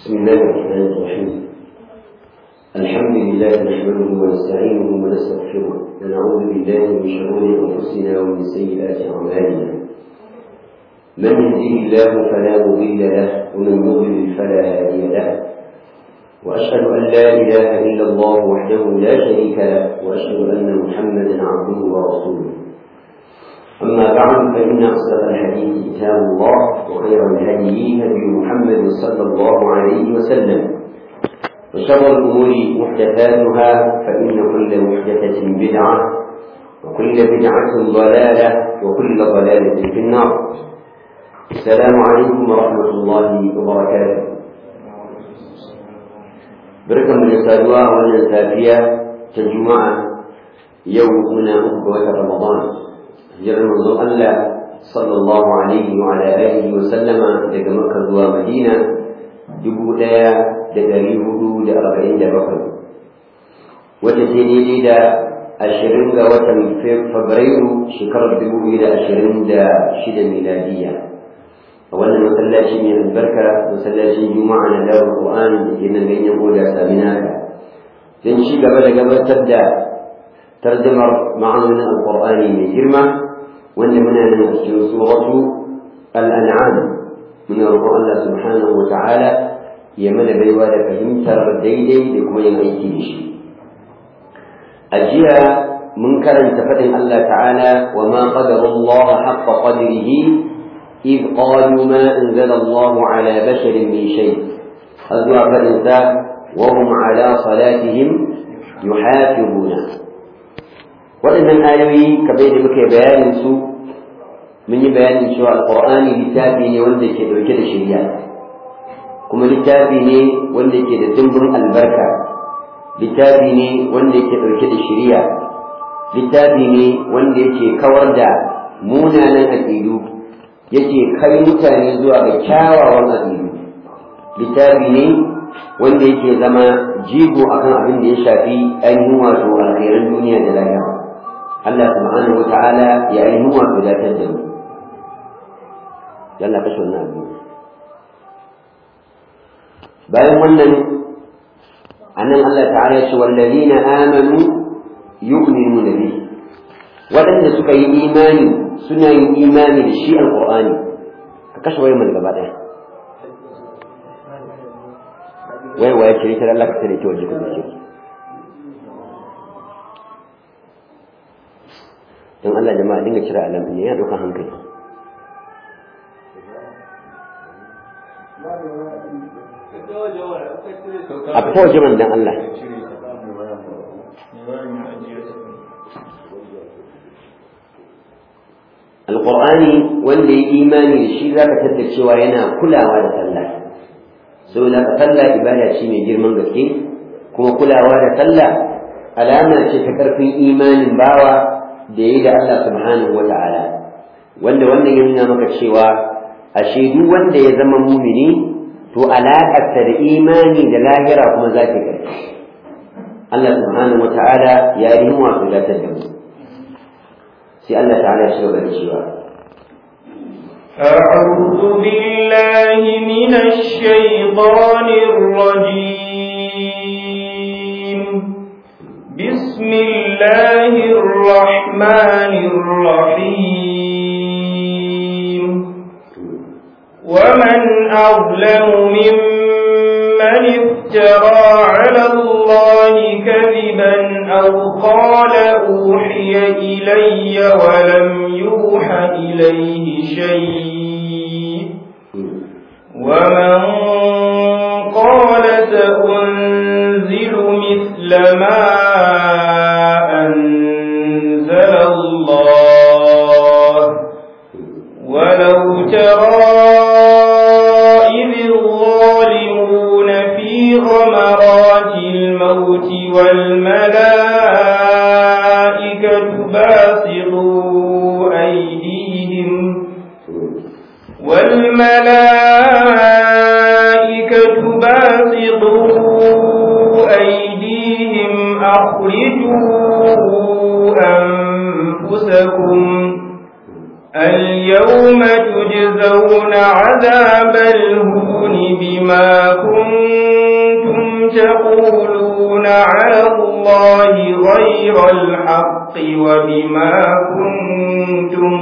بسم الله الرحمن الرحيم الحمد لله نحمده ونستعينه ونستغفره ونعوذ بالله من شرور انفسنا ومن سيئات اعمالنا من يهديه الله فلا مضل له ومن يضلل فلا هادي له واشهد ان لا اله الا الله وحده لا شريك له واشهد ان محمدا عبده ورسوله أما بعد فإن أصدق الحديث كتاب الله وخير الهدي هدي محمد صلى الله عليه وسلم وشر الأمور محدثاتها فإن كل محدثة بدعة وكل بدعة ضلالة وكل ضلالة في النار السلام عليكم ورحمة الله وبركاته بركة من السادوة والنسافية كالجمعة يومنا أخوة رمضان hijirar manzon Allah sallallahu alaihi wa ala alihi wa sallama daga Makka zuwa Madina dubu ɗaya da ɗari hudu da arba'in da bakwai wata ce daidai da ashirin ga watan Fabrairu shekarar dubu biyu da ashirin da shida miladiya a wannan masallaci mai albarka masallacin juma'a na dawar Qur'ani da ke nan ganyen oda saminaka don ci gaba da gabatar da tarjamar ma'anonin alƙur'ani mai girma wanda muna nan a cikin suratu al'an'am muna roƙon Allah subhanahu wa ta'ala ya mana baiwa da fahimtar daidai da kuma yin aiki da shi a jiya mun karanta faɗin Allah ta'ala wa ma qadara Allah haqqa qadrihi إذ قالوا ما أنزل الله على بشر من شيء هذا فإنسا وهم على صلاتهم يحافظون waɗannan ayoyi kamar da muka yi bayanin su mun yi bayanin cewa alƙur'ani littafi ne wanda ke ɗauke da shirya kuma littafi ne wanda ke da dimbin albarka littafi ne wanda ke ɗauke da shirya littafi ne wanda yake kawar da munanan aƙidu yake kai mutane zuwa ga kyawawan aƙidu littafi ne wanda yake zama jigo akan abin da ya shafi ainihin wato alkhairan duniya da lahira Allah subhanahu wa ta'ala ya yi nuwa wadatar da mu yalla kashe wannan abu bayan wannan anan Allah ta'ala ya ce wallazina amanu yu'minuna bihi waɗanda suka yi imani suna yin imani da shi alqur'ani ka kashe wayar man gaba ɗaya wai waye ce ta Allah ka tare ki waje ka dace don Allah jama'a dinga kira alam ne ya ɗauka hankali a fita waje man dan Allah alƙur'ani wanda ya imani da shi za ka tadda cewa yana kulawa da sallah saboda ka sallah ibada ce mai girman gaske kuma kulawa da sallah alama ce ta ƙarfin imanin bawa da yi da Allah subhanahu wa ta'ala wanda wannan ya nuna maka cewa ashe duk wanda ya zama mumini to alaƙarsa da imani da lahira kuma za ta ƙarfi Allah subhanahu wa ta'ala ya yi wato datar da mu sai Allah ta'ala ya shiga da cewa أعوذ بالله من الشيطان الرجيم بسم الله الرحمن الرحيم ومن أظلم ممن افترى على الله كذبا أو قال أوحي إلي ولم يوح إليه شيء ومن قال سأنزل مثل ما أنزل الله ولو ترى إذ الظالمون في غمرات الموت والملائكة باسطوا أيديهم والملائكة باسطوا أيديهم أخرجوا أنفسكم اليوم تجزون عذاب عذاب الهون بما كنتم تقولون على الله غير الحق وبما كنتم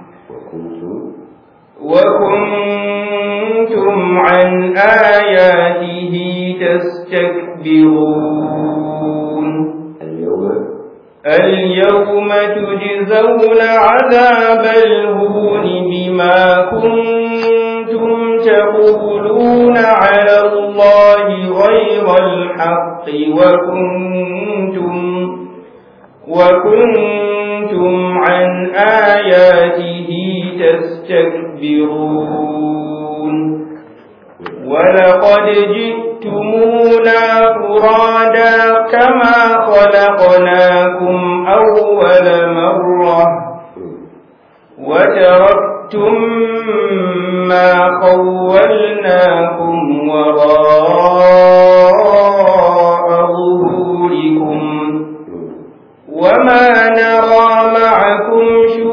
وكنتم عن آياته تستكبرون اليوم اليوم تجزون عذاب الهون بما كنتم تقولون على الله غير الحق وكنتم وكنتم عن آياته تستكبرون ولقد جئتمونا فرادا كما خلقناكم أول مرة وتركتم ما خولناكم وراء ظهوركم وما نرى معكم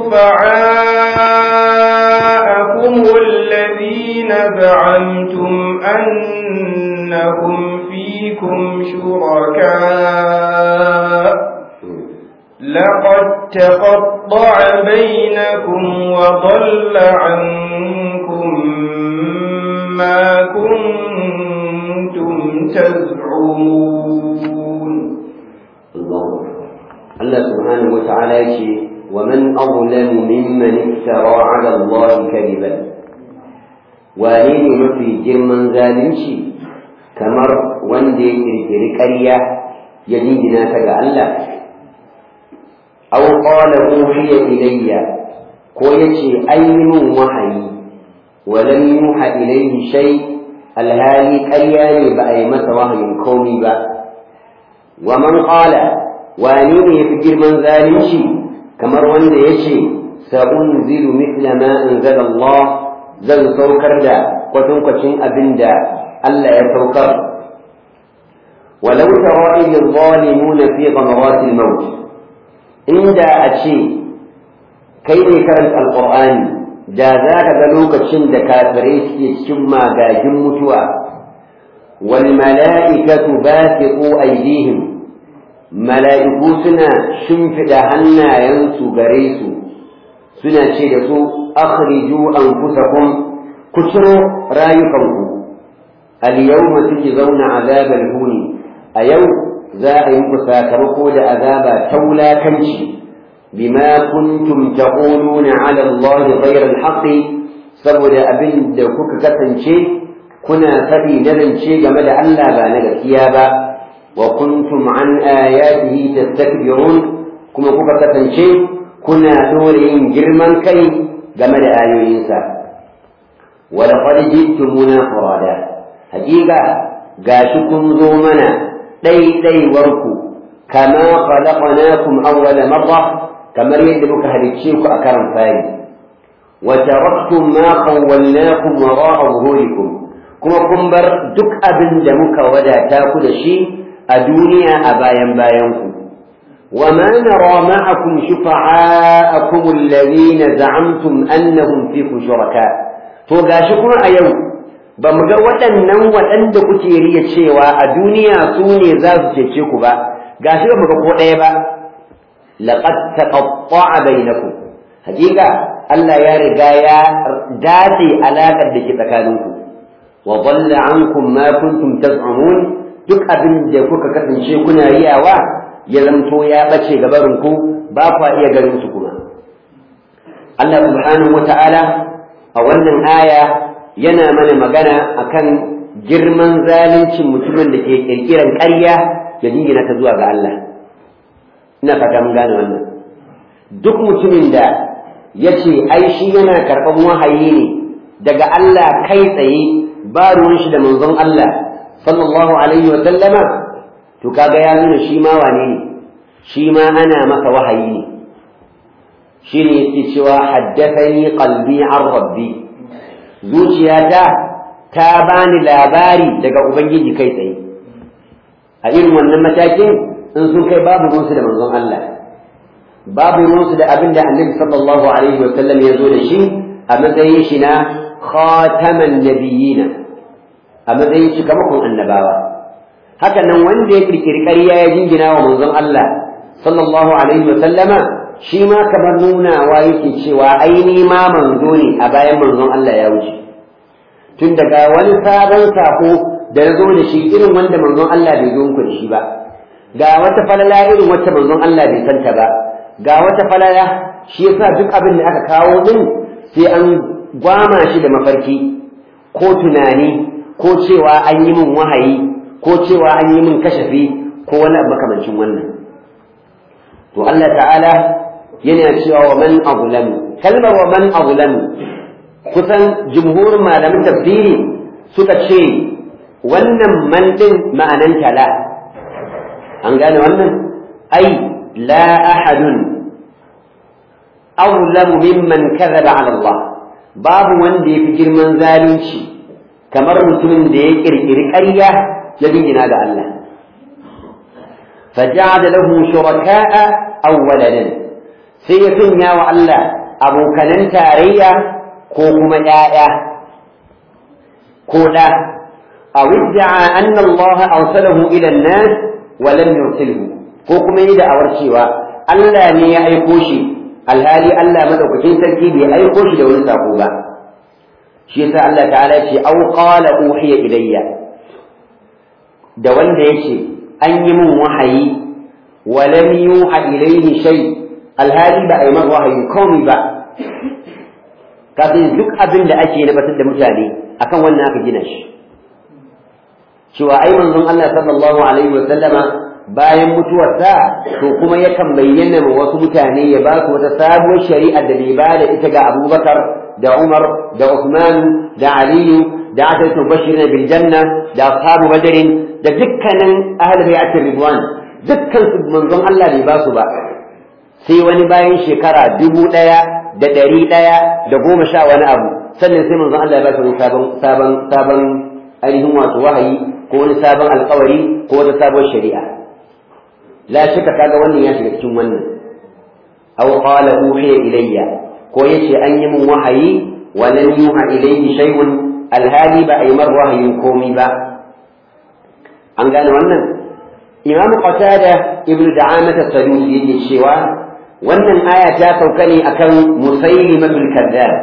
شفعاءكم الذين زعمتم أنهم فيكم شركاء لقد تقطع بينكم وضل عنكم ما كنتم تزعمون الله الله سبحانه وتعالى يشي ومن أظلم ممن افترى على الله كذبا wane ne mafi girman zalunci kamar wanda ya kirkiri ƙarya ya jingina ta ga Allah aw qala uhiya ilayya ko yace ai min wahayi wa lam yuha ilayhi shay alhali ƙarya ne ba a yi masa wahayin komai ba wa man qala wane ne yafi girman zalunci kamar wanda yace sa'unzilu mithla ma anzala Allah zan saukar da kwatankwacin abin da Allah ya saukar walau tara idh zalimuna fi ghamaratil maut inda a ce kai ne karanta alqur'ani da za ka ga lokacin da kafirai suke cikin magagin mutuwa wal mala'ikatu basiqu aydihim mala'iku suna shimfiɗa hannayensu gare su suna ce da su akhriju anfusakum ku ciro rayukanku al-yawma tujzauna azabal huni a yau za a yi muku sakamako da azaba ta wulakanci bima kuntum taquluna ala Allah ghayra al saboda abin da kuka kasance kuna faɗi na zance game da Allah ba na gaskiya ba wa kuntum an ayatihi tastakbirun kuma kuka kasance kuna dole yin girman kai game da ayoyinsa wa laqad ji'tumuna furada hakika gashi kun zo mana ɗaiɗaiwarku kama khalaqnakum awwala marra kamar yadda muka halicce ku a karan fari wa taraktum ma khawwalnakum wara'a zuhurikum kuma kun bar duk abin da muka wadata ku da shi a duniya a bayan bayan ku وما نرى معكم شفعاءكم الذين زعمتم أنهم فيكم شركاء to gashi kuma a yau ba mu ga waɗannan waɗanda kuke riya cewa a duniya su ne za su cece ku ba gashi ba mu ga ko ɗaya ba laqad taqatta'a bainakum hakika Allah ya riga ya dace alaƙar da ke tsakaninku wa dhalla ankum ma kuntum taz'umun duk abin da kuka kasance kuna riyawa ya zamto ya ɓace gabarinku ba kwa iya ganin su kuma Allah subhanahu wata'ala a wannan aya yana mana magana akan girman zaluncin mutumin da ke kirkiran ƙarya ya jingina ta zuwa ga Allah ina fata mun gane wannan duk mutumin da ya ce ai shi yana karɓar wahayi ne daga Allah kai tsaye ba ruwan shi da manzon Allah sallallahu alaihi wa sallama to kaga ya nuna shi ma wane ne shi ma ana masa wahayi ne shi ne yake cewa haddathani qalbi an rabbi zuciyata ta bani labari daga ubangiji kai tsaye a irin wannan matakin in sun kai babu ruwansu da manzon Allah babu ruwansu da abin da annabi sallallahu alaihi wa sallam ya zo da shi a matsayin shi na khataman nabiyina a matsayin cikamakon annabawa haka nan wanda ya kirkiri ƙarya ya jingina wa manzon Allah sallallahu alaihi wa sallama shi ma kamar nunawa yake cewa aini ma manzo ne a bayan manzon Allah ya wuce tun daga wani sabon sako da ya zo da shi irin wanda manzon Allah bai zo da shi ba ga wata falala irin wacce manzon Allah bai santa ba ga wata falala shi yasa duk abin da aka kawo din sai an gwama shi da mafarki ko tunani ko cewa an yi min wahayi ko cewa an yi min kashafi ko wani abu makamancin wannan to Allah ta'ala yana cewa wa man azlamu kalmar wa man azlamu kusan jumhurin malamin tafsiri suka ce wannan man din ma'anan tala an gane wannan ai la ahadun azlamu mimman kadhaba ala Allah babu wanda yafi girman zalunci kamar mutumin da ya kirkiri ƙarya ya bingina ga Allah فجعل له شركاء أو ولدا سيكون يا الله أبو كنن تاريا كوكما يايا كولا أو ادعى أن الله أرسله إلى الناس ولم يرسله كوكما يدعى أورشيوا ألا ني أيكوشي الهالي ألا مدوكتين تركيبي أيكوشي لو نساقوبا شيء الله تعالى أو قال أوحي إلي da wanda yake an yi min wahayi walam yuha ilayhi shay alhali ba a yi masa wahayi komai ba kafin duk abin da ake na batar da mutane akan wannan aka gina shi cewa ai manzon Allah sallallahu alaihi wa sallama bayan mutuwarsa to kuma yakan bayyana ma wasu mutane ya ba su wata sabuwar shari'a da bai ba da ita ga Abubakar da Umar da Uthman da Aliyu da Ashatu Bashirin bil Janna da ashabu Badrin da dukkanin ahlul bai'at ridwan dukkan su manzon Allah bai ba su ba sai wani bayan shekara dubu ɗaya da ɗari ɗaya da goma sha wani abu sannan sai manzon Allah ya ba su wani sabon sabon sabon ainihin wato wahayi ko wani sabon alkawari ko wata sabon shari'a la shaka kaga wannan ya shiga cikin wannan aw qala uhiya ilayya ko yace an yi min wahayi wa lam yuha ilayhi shay'un alhali ba a yi mar wahayin komai ba an gane wannan imamu qatada ibnu da'amah as-sadusi yake cewa wannan aya ta sauka ne akan musaylimatul kadzab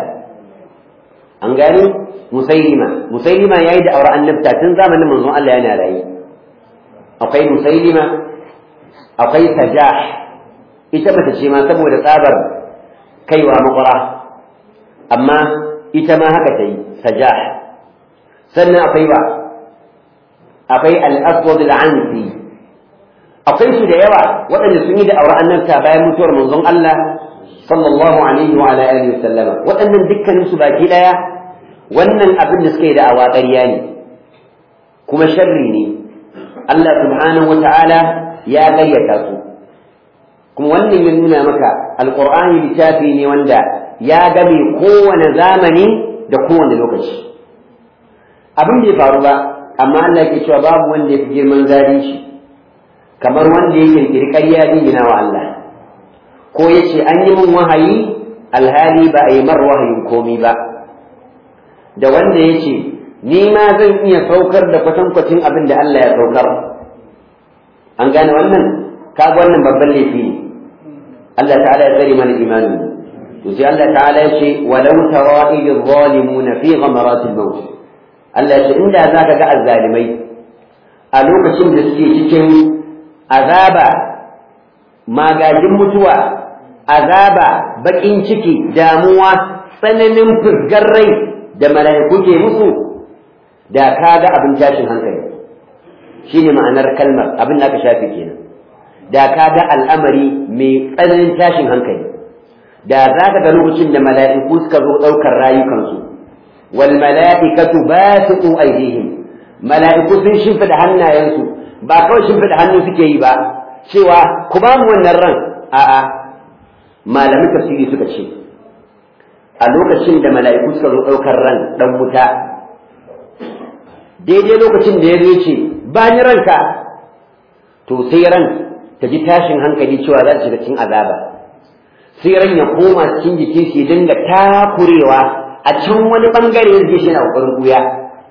an gane musaylima musaylima yayi da aure annabta tun zamanin manzon Allah yana rayi akwai musaylima akwai sajah ita bata ce ma saboda tsabar kaiwa makwara amma ita ma haka ta yi sajah sannan akwai ba akwai al-aswad al-ansi akwai su da yawa waɗanda sun yi da aure annabta bayan mutuwar manzon Allah sallallahu alaihi wa ala alihi wasallama waɗannan dukkanin su baki daya wannan abin da suka yi da awa ƙarya ne kuma sharri ne Allah subhanahu wa ta'ala ya gayyata su kuma wannan ya nuna maka alqur'ani littafi ne wanda ya game kowane zamani da kowane lokaci abin bai faru ba amma Allah ke cewa babu wanda ya fi girman zalunci kamar wanda ya kirkiri ƙarya dingina wa Allah ko ya ce an yi min wahayi alhali ba a yi mar wahayin komi ba da wanda ya ce ni ma zan iya saukar da kwatankwacin abin da Allah ya saukar an gane wannan kaga wannan babban laifi ne Allah ta'ala ya tsare mana imanin to sai Allah ta'ala ya ce walau tara idh zalimuna fi ghamaratil maut Allah ya ce inda zaka ga azzalimai a lokacin da suke cikin azaba magajin mutuwa azaba bakin ciki damuwa tsananin furgar rai da mala'iku ke musu da ka ga abin tashin hankali shine ma'anar kalmar abin da aka shafe kenan da ka ga al'amari mai tsananin tashin hankali da za ka ga lokacin da mala'iku suka zo ɗaukar rayukansu wal mala'ikatu basitu aydihim mala'iku sun shimfida hannayensu ba kawai shimfida hannu suke yi ba cewa ku ba mu wannan ran a'a malamin tafsiri suka ce a lokacin da mala'iku suka zo ɗaukar ran ɗan wuta daidai lokacin da ya zo ce ba ni ranka to sai ran ta ji tashin hankali cewa za ta shiga cikin azaba sai ran ya koma cikin jikin shi dinga takurewa a can wani bangare yake shi na kokarin kuya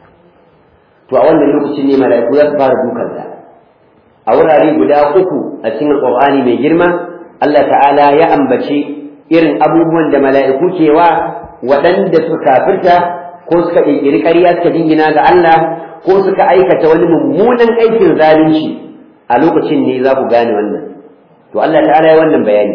to a wannan lokacin ne mala'iku za su fara dukansa a wurare guda uku a cikin alqur'ani mai girma Allah ta'ala ya ambaci irin abubuwan da mala'iku ke wa waɗanda suka kafirta ko suka ƙirƙiri ƙarya suka jingina ga Allah ko suka aikata wani mummunan aikin zalunci a lokacin ne za ku gane wannan to Allah ta'ala ya wannan bayani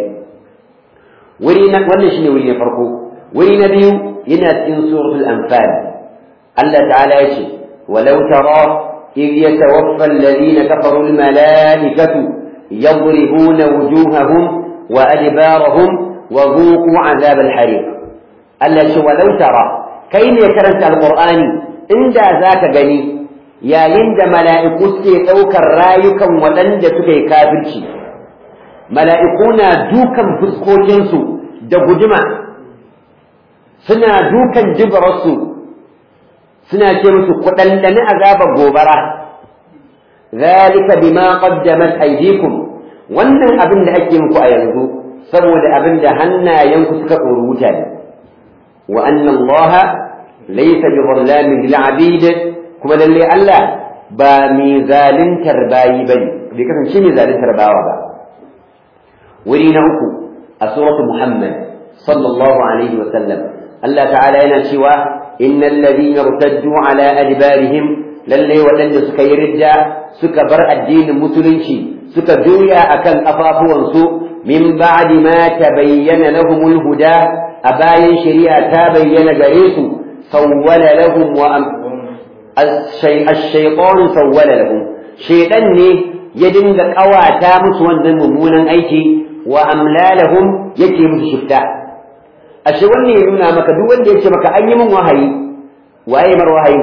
wuri na wannan shine wuri na farko wuri na biyu yana cikin suratul anfal Allah ta'ala ya ce walau tara إذ يتوفى الذين كفروا الملائكة يضربون وجوههم وأدبارهم وذوقوا عذاب الحريق ألا شو ولو ترى كين يكرنت القرآن إن ذاك جني يا يند ملائكة سيتوك الرايكا ولند سكي كافرشي ملائكونا دوكا فسكوتنسو دقدما سنا دوكا جبرسو سنا كيمسو قدلن عذاب الغوبرة ذلك بما قدمت أيديكم wannan abin da ake muku a yanzu saboda abin da hannayenku suka rubuta ne wa anna allaha laysa bi dhallamin lil abid kuma lalle Allah ba mai zalintar bayi bane bai kasance mai zalintar bawa ba wuri na uku a suratul muhammad sallallahu alaihi wa sallam Allah ta'ala yana cewa innal ladina irtaddu ala adbarihim lalle waɗanda suka yi ridda suka bar addinin musulunci suka juya akan kafafuwansu min ba'di ma tabayyana lahumul huda a bayan shari'a ta bayyana gare su sawwala lahum wa ash-shaytan sawwala lahum shaytan ne ya dinga kawata musu wannan mummunan aiki wa amlalahum yake musu shifta ashe wannan ya nuna maka duk wanda yake maka an yi min wahayi waye mar wahayi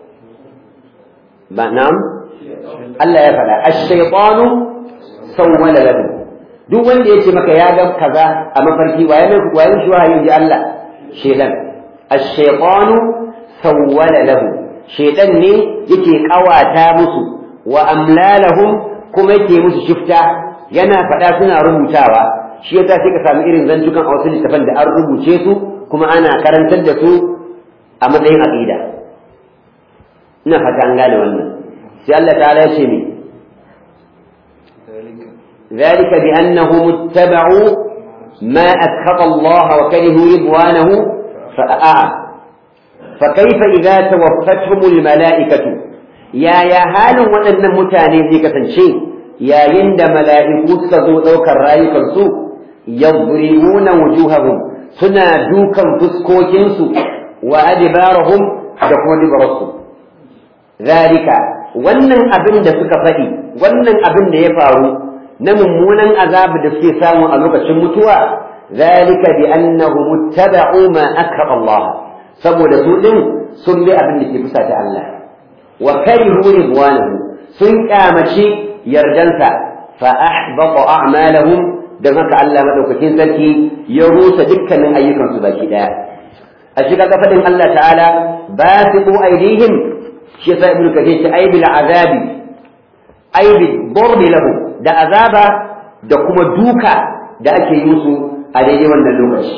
ba na'am Allah ya faɗa ash-shaytanu sawwala lahu duk wanda yake maka ya ga kaza a mafarki waye mai waye shi wahayi ji Allah shedan ash-shaytanu sawwala lahu shedan ne yake kawata musu wa amlalahum kuma yake musu shifta yana faɗa suna rubutawa shi yasa sai ka samu irin zantukan a wasu littafan da an rubuce su kuma ana karantar da su a matsayin aqida ina fata an gane wannan sai Allah ta'ala ya ce mi ذلك بأنهم اتبعوا ما أسخط الله وكرهوا رضوانه فأعى فكيف إذا توفتهم الملائكة يا يا هال وأن متاني ذيك شيء يا يند ملائكة سزو ذوك الرايك السوء يضربون وجوههم سنا دوكا فسكوكنسو وأدبارهم دقوا دبرسو ذلك wannan abin da suka faɗi wannan abin da ya faru na mummunan azabu da suke samu a lokacin mutuwa zalika bi annahum ittaba'u ma akrama Allah saboda su din sun bi abin da ke fusata Allah wa karihu ridwanahu sun kamaci yardansa fa ahbata a'malahum dan haka Allah madaukakin sarki ya rusa dukkanin ayyukansu baki daya a shiga kafadin Allah ta'ala basiqu aydihim shi yasa ibnu kathir ce ay bil azabi ay bil darbi lahu da azaba da kuma duka da ake yi musu a daidai wannan lokaci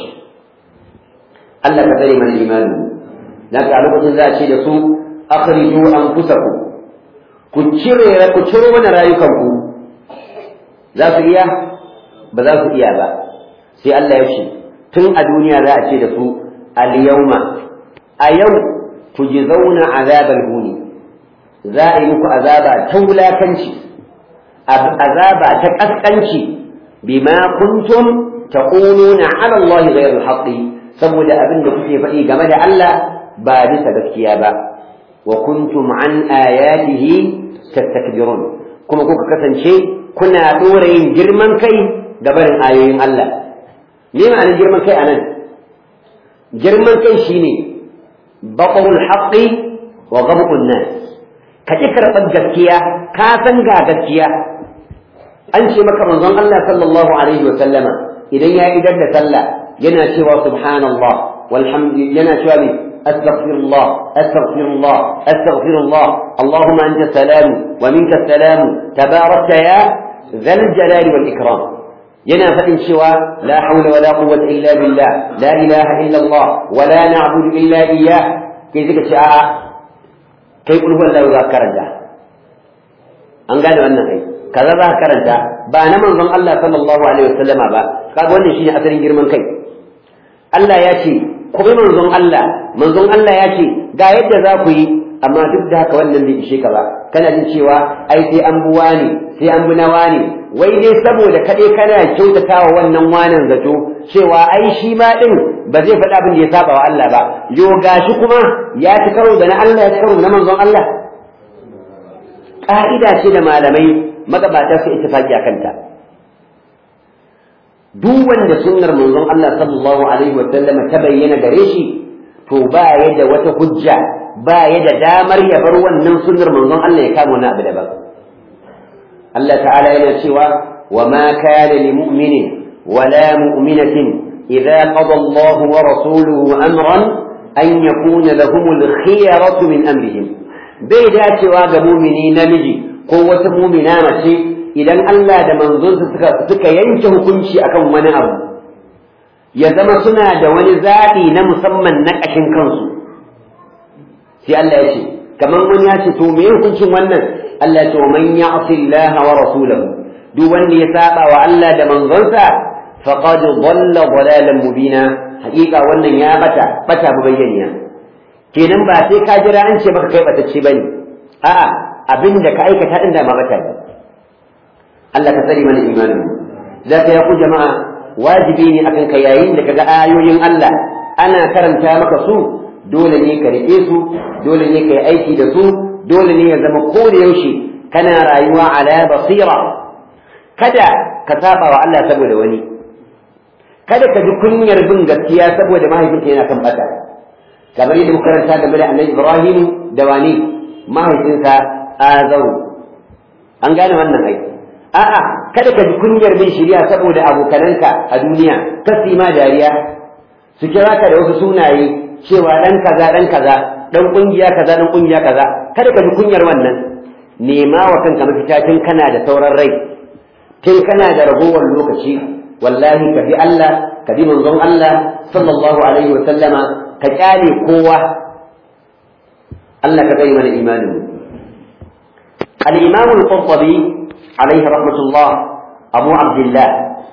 Allah ka tsare mana imani dan ka lokacin za a ce da su akhriju anfusakum ku cire ku ciro mana rayukanku za su iya ba za su iya ba sai Allah ya ce tun a duniya za a ce da su al yawma a yau tujzauna azabal huni za a yi muku azaba ta wulakanci azaba ta kaskanci bima kuntum taquluna ala Allah ghayr al saboda abin da kuke faɗi game da Allah ba bisa gaskiya ba wa kuntum an ayatihi tastakbirun kuma kuka kasance kuna dora yin girman kai ga barin ayoyin Allah me ma'anar girman kai anan girman kai shine baqul haqqi wa ghabqun nas ka ƙi karɓar gaskiya ka san ga gaskiya an ce maka manzon Allah sallallahu alaihi wa sallama idan ya idar da sallah yana cewa subhanallah walhamdu yana cewa ne astaghfirullah astaghfirullah astaghfirullah allahumma anta salamu wa minka salamu tabarakta ya zal jalali wal ikram yana faɗin cewa la haula wala quwwata illa billah la ilaha illa Allah wala na'budu illa iyyah kai suka ce a'a kai kulhu Allah za ka karanta an gane wannan kai kaza za ka karanta ba na manzon Allah sallallahu alaihi wasallama ba kaga wannan shine asalin girman kai Allah ya ce ku bi manzon Allah manzon Allah ya ce ga yadda za ku yi amma duk da haka wannan bai ishe ka ba kana jin cewa ai sai an buwa ne sai an bi nawa ne wai dai saboda kaɗai kana kyautatawa wannan wanan zato cewa ai shi ma ɗin ba zai faɗa abin da ya saba wa Allah ba yo gashi kuma ya ci karo da na Allah ya ci karo da na manzon Allah ƙa'ida ce da malamai magabata su ittifaqi a kanta duk wanda sunnar manzon Allah sallallahu alaihi wa sallam ta bayyana gare shi to ba ya da wata hujja ba ya da damar ya bar wannan sunnar manzon Allah ya kama wani abu daban Allah ta'ala yana cewa wa ma kana li mu'minin wala mu'minatin idza qada Allah wa rasuluhu amran an yakuna lahumul khiyaratu min amrihim bai dacewa ga mu'mini namiji ko wata mu'mina mace idan Allah da manzonsa suka suka yanke hukunci akan wani abu ya zama suna da wani zaɓi na musamman na ƙashin kansu sai Allah ya ce kamar wani ya ce to me hukuncin wannan Allah ya ce wa man ya'si Allah wa rasulahu duk wanda ya saba wa Allah da manzonsa faqad dhalla dhalalan mubina haƙiƙa wannan ya bata bata bayyaniya kenan ba sai ka jira an ce maka kai batacce bane a'a abinda ka aikata din da ma bata ne Allah ka tsare mana imanin zaka ya ku jama'a wajibi ne akan ka yayin da kaga ayoyin Allah ana karanta maka su dole ne ka rike su dole ne ka yi aiki da su dole ne ya zama ko da yaushe kana rayuwa ala basira kada ka saba wa Allah saboda wani kada ka ji kunyar bin gaskiya saboda mahaifinka yana kan bata kamar yadda muka karanta game da Annabi Ibrahim da wani mahaifinsa Azaru an gane wannan aiki a'a kada ka ji kunyar bin shari'a saboda abokananka a duniya kasi ma dariya su kira ka da wasu sunaye cewa dan kaza dan kaza dan kungiya kaza dan kungiya kaza kada ka ji kunyar wannan nema wa kanka mafita tun kana da sauran rai tun kana da ragowar lokaci wallahi ka bi Allah ka bi manzon Allah sallallahu alaihi wa sallama ka kyale kowa Allah ka bai mana imanin al-imam al-qurtubi alaihi rahmatullah abu abdullah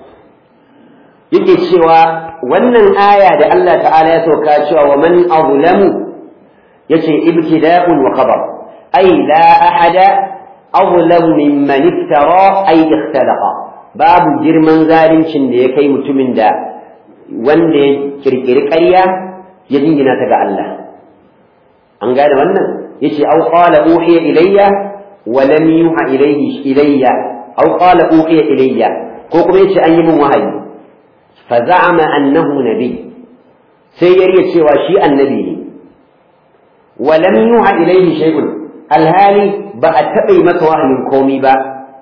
yake cewa wannan aya da Allah ta'ala ya sauka cewa wa man azlamu yace ibtida'un wa khabar ay la ahada azlamu mimman iftara ay ikhtalaqa babu girman zalincin da ya kai mutumin da wanda ya kirkiri ƙarya ya jingina ta ga Allah an gane wannan yace aw qala uhiya ilayya wa lam yuha ilayhi ilayya aw qala uhiya ilayya ko kuma yace an yi min wahayi fa za'ama annahu nabi sai yariya cewa shi annabi ne wa lam yuha ilayhi shay'un alhali ba a taɓa masa wahayin komi ba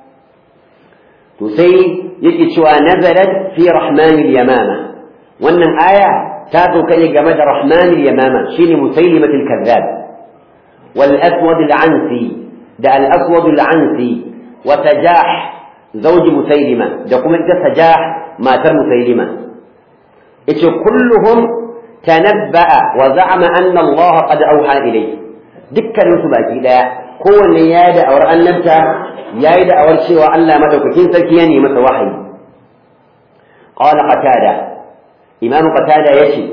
to sai yake cewa nazarat fi rahmanil yamama wannan aya ta sauka ne game da rahmanil yamama shine musaylimatul kazzab wal aswad al ansi da al aswad al ansi wa tajah zawj musaylima da kuma ita tajah matar musaylima yace kulluhum tanabba'a wa za'ama anna Allah qad awha ilayhi dukkanin su baki daya kowanne ya yi da'awar annabta ya yi da'awar cewa Allah madaukakin sarki ya nemi masa wahayi qala qatada imam qatada yace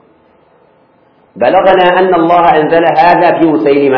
balagana anna Allah anzala hadha fi musaylima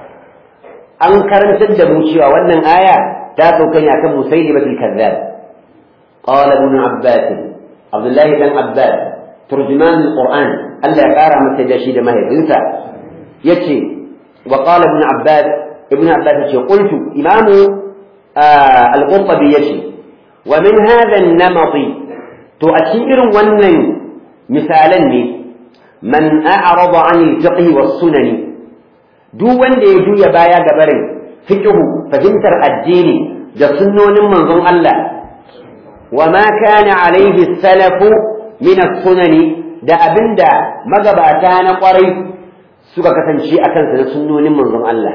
an karantar da mu cewa wannan aya ta sauka ne akan musaylimatul kazzab qala ibn abbas abdullah ibn abbas turjuman alquran Allah ya kara masa da shi da mahaifinsa yace wa qala ibn abbas ابن عباس يقول قلت إمام آه القرطبي يشي ومن هذا النمط تؤثير ونن مثالا من أعرض عن الفقه والسنن دو وند يجو يبايا قبرن فقه فهمتر الدين da sunnonin manzon Allah wa ma kana alaihi salafu min as-sunani da abinda magabata na kwarai suka kasance akan sa na sunnonin manzon Allah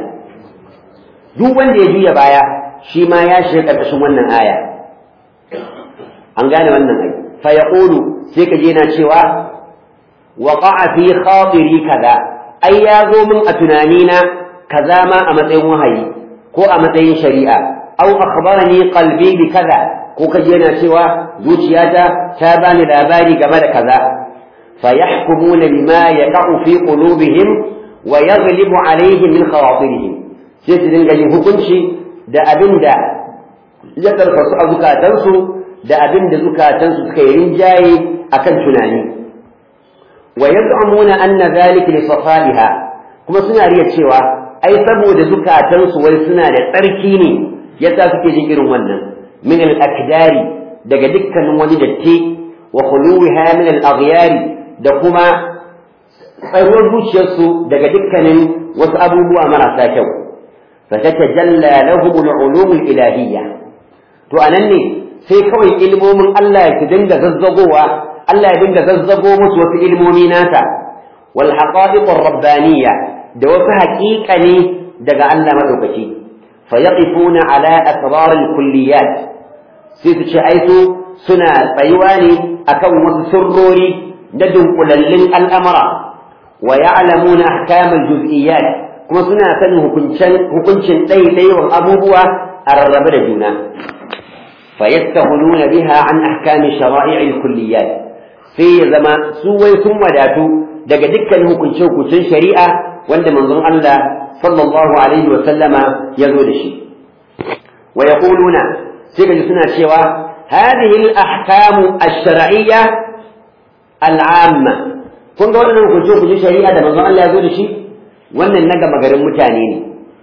duk wanda ya juya baya shi ma ya shiga ƙarƙashin wannan aya an gane wannan ai fa yaqulu sai ka je na cewa waqa'a fi khatiri kaza ai ya zo min a tunanina kaza ma a matsayin wahayi ko a matsayin shari'a aw akhbarani qalbi bi kaza ko ka je na cewa zuciyata ta bani labari game da kaza fa yahkumuna bima yaqa'u fi qulubihim wa yaghlibu alaihim min khawatirihim sai su dinga yin hukunci da abin da ya karfasu a zukatansu da abin da zukatansu suka yi rinjaye akan tunani wa yaz'umuna anna dhalika li safaliha kuma suna riya cewa ai saboda zukatansu wai suna da tsarki ne yasa suke jin irin wannan min al-akdari daga dukkanin wani datti wa khuluwiha min al-aghyari da kuma tsayuwar zuciyarsu daga dukkanin wasu abubuwa marasa kyau فتتجلى لهم العلوم الإلهية to anan ne sai kawai ilmomin Allah ya dinga zazzagowa Allah ya dinga zazzago musu wasu ilmomi nata wal haqa'iq rabbaniyya da wasu haƙiƙa ne daga Allah madaukaki fa yaqifuna ala asrar al kulliyat sai su ce ai su suna tsayuwa ne akan wasu sirrori da dunkulallin al'amara wa ya'lamuna ahkam al juz'iyyat kuma suna sanin hukuncin hukuncin ɗaiɗaiwan abubuwa a rarrabe da juna فيستغنون بها عن أحكام شرائع الكليات في زمان سوى ثم داتو دق دكا hukunce hukuncin shari'a wanda manzon Allah sallallahu alaihi wa sallama ya zo da shi wa yaquluna sai ga suna cewa hadhihi al-ahkamu ash-shar'iyya al-amma kun ga wannan hukunce hukuncin shari'a da manzon Allah ya zo da shi wannan na gama garin mutane ne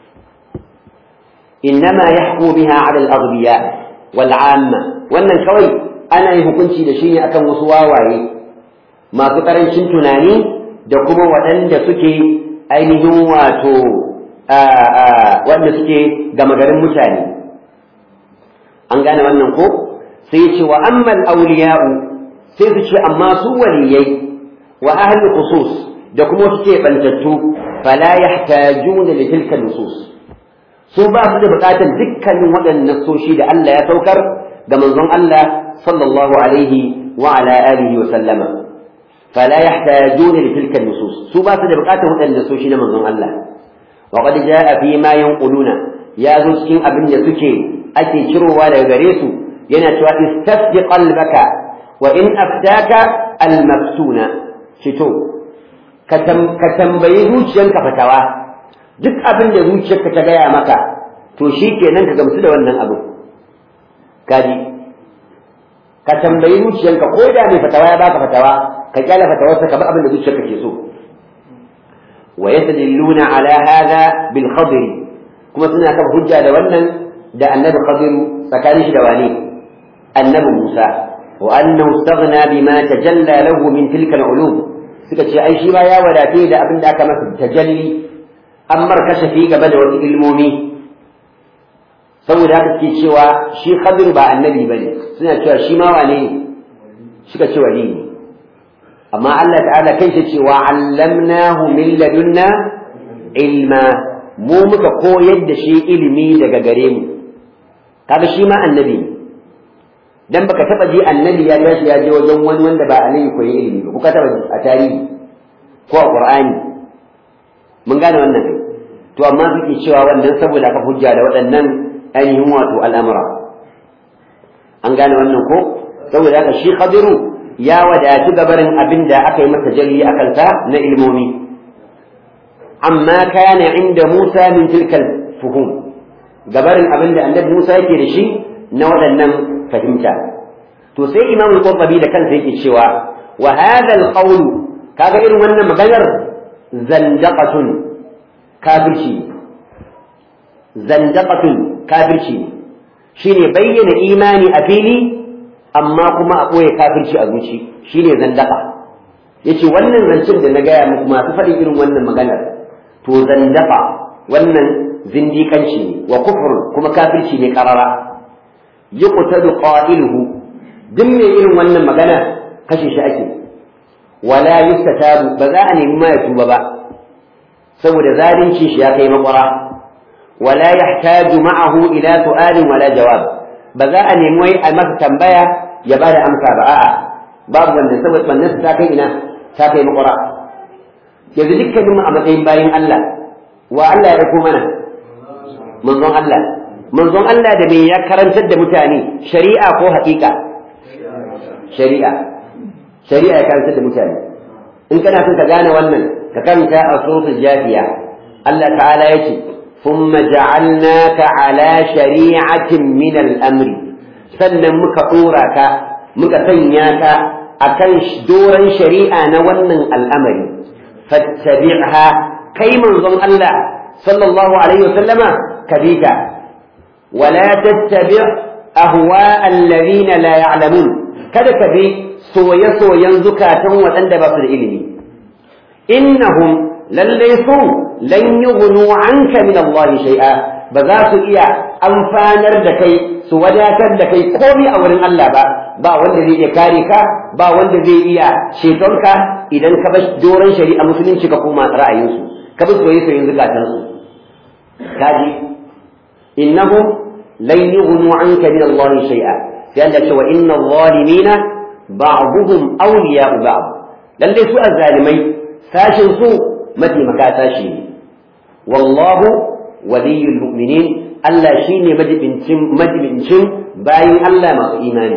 innama yahku biha ala al-aghbiya wal'amma wannan kawai ana yin hukunci da shi ne akan wasu wawaye masu ƙarancin tunani da kuma waɗanda suke ainihin wato wanda suke gama garin mutane an gane wannan ko sai ce wa ammal auliya'u sai su ce amma su waliyai wa ahli khusus da kuma suke bantattu fala yahtajuna li tilka nusus su ba su da bukatar dukkanin waɗannan nasoshi da Allah ya saukar ga manzon Allah sallallahu alaihi wa ala alihi wa sallama fala yahtajuna li tilka nusus su ba su da bukatar waɗannan nasoshi na manzon Allah wa qad jaa fi ma yanquluna ya zo cikin abin da suke ake cirowa daga gare su yana cewa istafti qalbaka wa in aftaka al-maftuna fito ka tambayi zuciyanka fatawa duk abin da zuciyarka ta gaya maka to shi kenan ka gamsu da wannan abu kaji ka tambayi zuciyarka ko da mai fatawa ya baka fatawa ka kyala fatawarsa ka bi abin da zuciyarka ke so wa yastadilluna ala hadha bil khadir kuma suna kan hujja da wannan da annabi khadir tsakanin shi da wani annabi Musa wa annahu istaghna bima tajalla lahu min tilka al-ulum suka ce ai shi ba ya wadace da abin da aka masa tajalli an markashe fi gaba da wasu ilmomi saboda haka suke cewa shi khadir ba annabi ba ne suna cewa shi ma wane ne suka ce wali ne amma Allah ta'ala kai shi cewa allamnahu min ladunna ilma mu muka koyar da shi ilimi daga gare mu kaga shi ma annabi ne dan baka taba ji annabi ya tashi ya je wajen wani wanda ba annabi koyi ilimi ba kuka taba a tarihi ko a qur'ani mun gane wannan kai to amma suke cewa wannan saboda aka hujja da waɗannan ainihin wato al'amura an gane wannan ko saboda haka shi khadiru ya wadatu gabarin abin da aka yi masa jalli a kansa na ilmomi amma kana inda Musa min tilkal fuhum gabarin abin da annabi Musa yake da shi na waɗannan fahimta to sai imam al-qurtubi da kansa yake cewa wa hadha al-qawl kaga irin wannan maganar zandaqatun kafirci zandaqatun kafirci shine bayyana imani a fili amma kuma a ɓoye kafirci a zuci shine zandaqa yace wannan zancen da na gaya muku masu faɗin irin wannan maganar to zandaqa wannan zindiƙanci ne wa kufur kuma kafirci ne karara yuqtadu qailuhu duk mai irin wannan magana kashe shi ake wala yustatabu ba za a nemi ma ya tuba ba saboda zalunci shi ya kai makwara wala yahtaju ma'ahu ila su'alin wala jawab ba za a nemi wai a masa tambaya ya bada amsa ba a'a babu wanda saboda wannan ta kai ina ta kai makwara yanzu dukkaninmu a matsayin bayin Allah wa Allah ya ɗauko mana manzon Allah manzon Allah da me ya karantar da mutane shari'a ko haƙiƙa shari'a shari'a ya karantar da mutane in kana son ka gane wannan ka karanta a suratul jafiya Allah ta'ala yace thumma ja'alnaka ala shari'atin min al-amri sannan muka dora ka muka sanya ka akan doran shari'a na wannan al'amari fattabi'ha kai manzon Allah sallallahu alaihi wasallama kabita wala tattabi' ahwa alladhina la ya'lamun kada ka bi soye-soyen zukatan waɗanda ba su da ilimi innahum lallai su lan yughnu anka min Allah shay'a ba za su iya amfanar da kai su wadatar da kai komai a wurin Allah ba ba wanda zai iya kare ka ba wanda zai iya ceton ka idan ka bar doron shari'a musulunci ka koma ra'ayinsu ka bi soye-soyen zukatansu kaji innahum lan yughnu anka min Allah shay'a sai Allah ce wa inna zalimina ba'dhum awliya'u ba'd lalle su azzalimai sashin su mataimaka sashi ne wallahu waliyul mu'minin Allah shine majibincin majibincin bayin Allah masu imani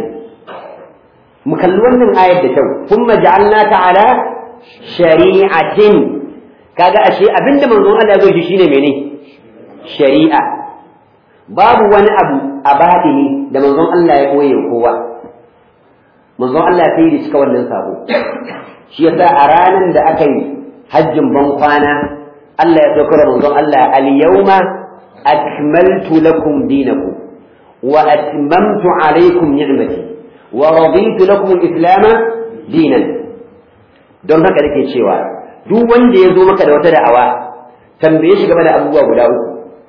mu kalli wannan ayar da kyau kuma ja'alnaka ala shari'atin kaga ashe abinda manzon Allah zai ji shine mene shari'a babu wani abu a batini da manzon Allah ya koye kowa manzon Allah sai da cika wannan sabo shi yasa a ranar da aka yi hajjin ban kwana Allah ya saukar manzon Allah al-yawma akmaltu lakum dinakum wa atmamtu alaykum ni'mati wa raditu lakum al-islam dinan don haka nake cewa duk wanda ya zo maka da wata da'awa tambaye shi game da abubuwa guda uku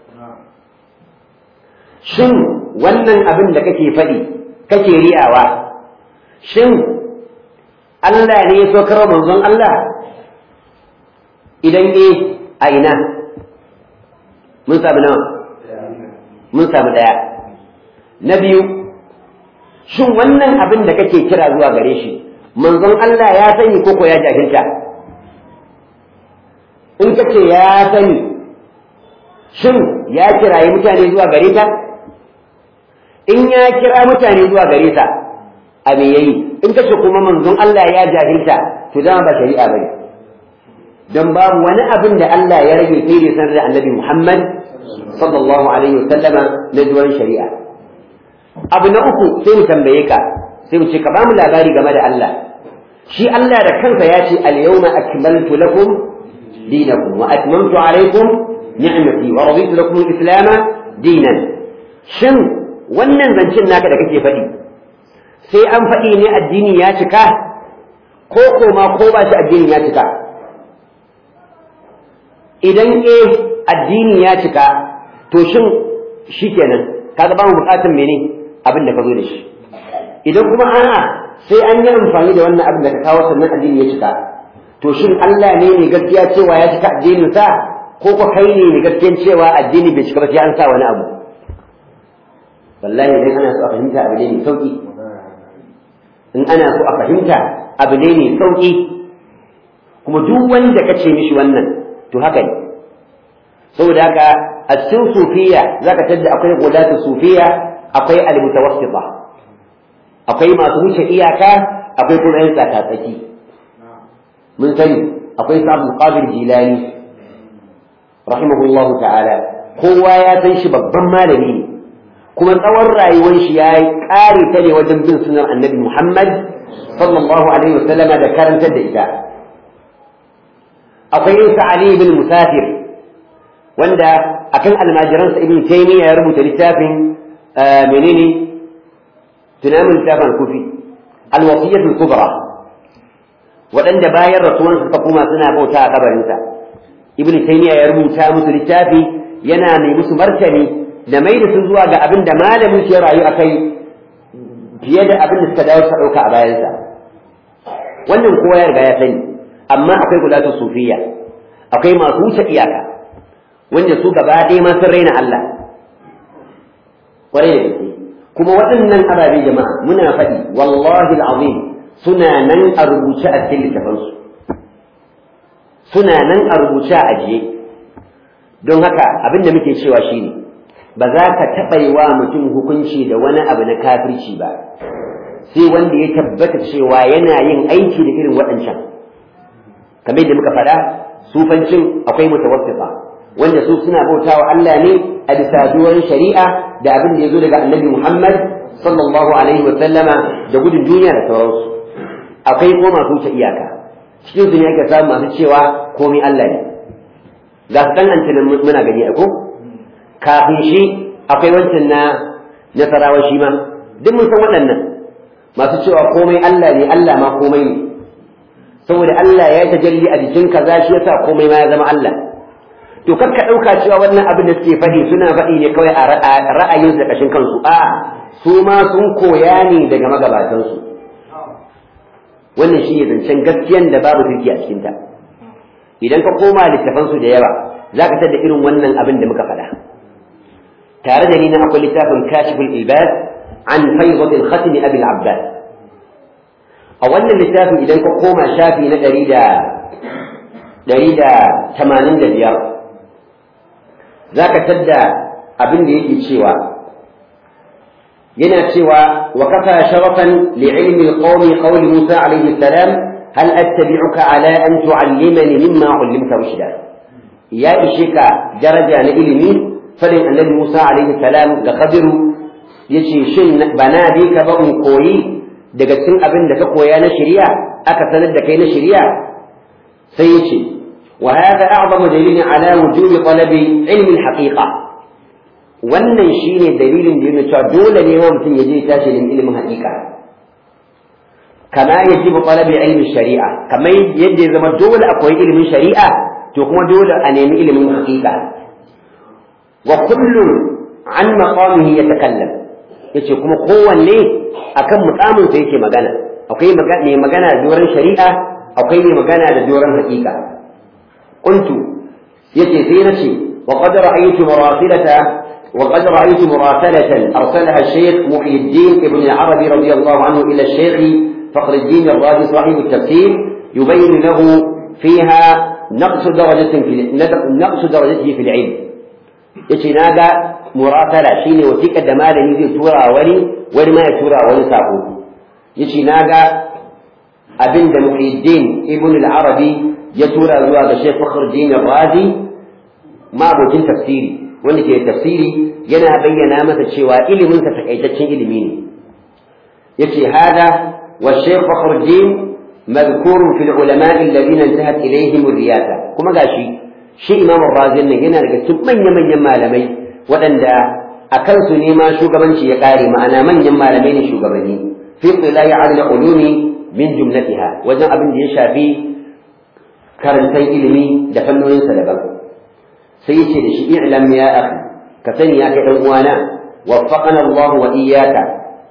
shin wannan abin da kake faɗi kake riyawa shin Allah ne ya so karo manzon Allah idan eh a ina mun samu nawa mun samu daya na biyu shin wannan abin da kake kira zuwa gare shi manzon Allah ya sani koko ya jahilta in kace ya sani shin ya kirayi mutane zuwa gare ta in ya kira mutane zuwa gare ta a me yayi in kace kuma manzon Allah ya jahilta to dama ba shari'a bane dan babu wani abin da Allah ya rage sai da sanar da Annabi Muhammad sallallahu alaihi wasallama na duwan shari'a abu na uku sai mu tambaye ka sai mu ce ka bamu labari game da Allah shi Allah da kansa ya ce al-yawma akmaltu lakum dinakum wa atmamtu alaykum ni'mati wa raditu lakum al-islam dinan shin wannan zancen naka da kake faɗi sai an faɗi ne addini ya cika ko koma ko ba shi addini ya cika idan eh addini ya cika to shin shikenan kaga ba mu bukatun mene abin da ka zo da shi idan kuma a'a sai an yi amfani da wannan abin da ka kawo sannan addini ya cika to shin Allah ne ne gaskiya cewa ya cika addinin sa ko ko kai ne ne gaskiyan cewa addini bai cika ba sai an sa wani abu wallahi idan ana so a fahimta abu ne mai sauki in ana so a fahimta abu ne mai sauki kuma duk wanda ka ce mishi wannan to haka ne saboda haka a cikin sufiya zaka tadda akwai gudatu sufiya akwai almutawassita akwai masu wuce iyaka akwai kuma yan tsakatsaki mun sani akwai sa Abdul Qadir Jilani rahimahullahu ta'ala kowa ya san shi babban malami ne kuma tsawon rayuwar shi ya kare ta ne wajen bin sunan Annabi Muhammad sallallahu alaihi wasallama da karantar da ita akwai Isa Ali bin Musafir wanda akan almajiransa Ibn Taymiyyah ya rubuta littafin menene tunamin littafin kufi alwasiyatul kubra waɗanda bayan rasuwansa ta kuma suna bauta a kabarinsa Ibn Taymiyyah ya rubuta musu littafi yana mai musu martani da mai da su zuwa ga abin da malamin shi ya rayu akai fiye da abin da suka dawo suka ɗauka a bayansa wannan kowa ya riga ya sani amma akwai gulatu sufiya akwai masu wuce iyaka wanda su gaba ɗaya ma sun raina Allah ƙwarai da gaske kuma waɗannan ababe jama'a muna faɗi wallahi al'azim suna nan a rubuce a cikin littafansu suna nan a rubuce a ajiye don haka abin da muke cewa shine ba za ka taɓa yi wa mutum hukunci da wani abu na kafirci ba sai wanda ya tabbata cewa yana yin aiki da irin waɗancan kamar yadda muka faɗa sufancin akwai mutawassifa wanda su suna bautawa Allah ne a bisa duwan shari'a da abin da ya zo daga annabi Muhammad sallallahu alaihi wa sallama da gudun duniya da sauransu akwai ko masu wuce iyaka cikin su ne ake samu masu cewa komai Allah ne ga su dan antinan muna gani ko kafin shi akwai wancan na nasarawa shi ma duk mun san waɗannan masu cewa komai Allah ne Allah ma komai ne saboda Allah ya tajalli a jikin kaza shi yasa komai ma ya zama Allah to kar ka ɗauka cewa wannan abin da suke faɗi suna faɗi ne kawai a ra'ayin da kashin kansu a su ma sun koya ne daga magabatansu wannan shi ne zancen gaskiyan da babu turki a cikinta idan ka koma littafansu da yawa za ka tada irin wannan abin da muka faɗa tare da ni na akwai littafin kashiful ibad an faidatul khatim abil abbas a wannan littafin idan ka koma shafi na ɗari da ɗari da tamanin da biyar za ka tadda abin da yake cewa yana cewa wa kafa sharafan li'ilmi alqawmi qawli Musa alayhi salam hal attabi'uka ala an tu'allimani mimma 'allimta rushda ya ishe ka daraja na ilimi fadin annabi Musa alayhi salam ga Khadiru yace shin bana bi ka ba in koyi daga cikin abin da ka koya na shari'a aka sanar da kai na shari'a sai yace وهذا أعظم دليل على وجوب طلب علم الحقيقة wannan shine dalilin da yana cewa dole ne wa mutum ya je tashi da ilimin haƙiƙa kama yaji bu talabi ilmin shari'a kamar yadda ya zama dole akwai ilimin shari'a to kuma dole a nemi ilimin haƙiƙa wa kullun an maqamihi yatakallam yace kuma kowanne akan mukamin sa yake magana akwai mai magana da doron shari'a akwai mai magana da doron haƙiƙa قلت يتي سينتي وقد رأيت مراسلة وقد رأيت مراسلة أرسلها الشيخ محي الدين ابن العربي رضي الله عنه إلى الشيخ فخر الدين الرازي صاحب التفسير يبين له فيها نقص درجة في نقص درجته في العلم يتي ناقة مراسلة شيني وتيك الدمال نزي تورا ولي ولي ما يتورا ولي ساقو يتي ناقة أبن محي الدين ابن العربي ya tura zuwa ga Sheikh Fakhruddin Razi mabocin tafsiri wanda ke tafsiri yana bayyana masa cewa ilimin sa takaitaccen ilimi ne yace hada wa Sheikh Fakhruddin madhkur fi al-ulama alladhina intahat ilayhim ar-riyasa kuma gashi shi Imam Razi nan yana daga cikin manyan manyan malamai waɗanda a kansu ne ma shugabanci ya kare ma'ana manyan malamai ne shugabanni fi qila'i al-ulumi min jumlatiha wajen abin da ya shafi karantar ilimi da fannoninsa daban sai yace da shi i'lam ya akhi ka sani ya kai dan uwana waffaqana Allah wa iyyaka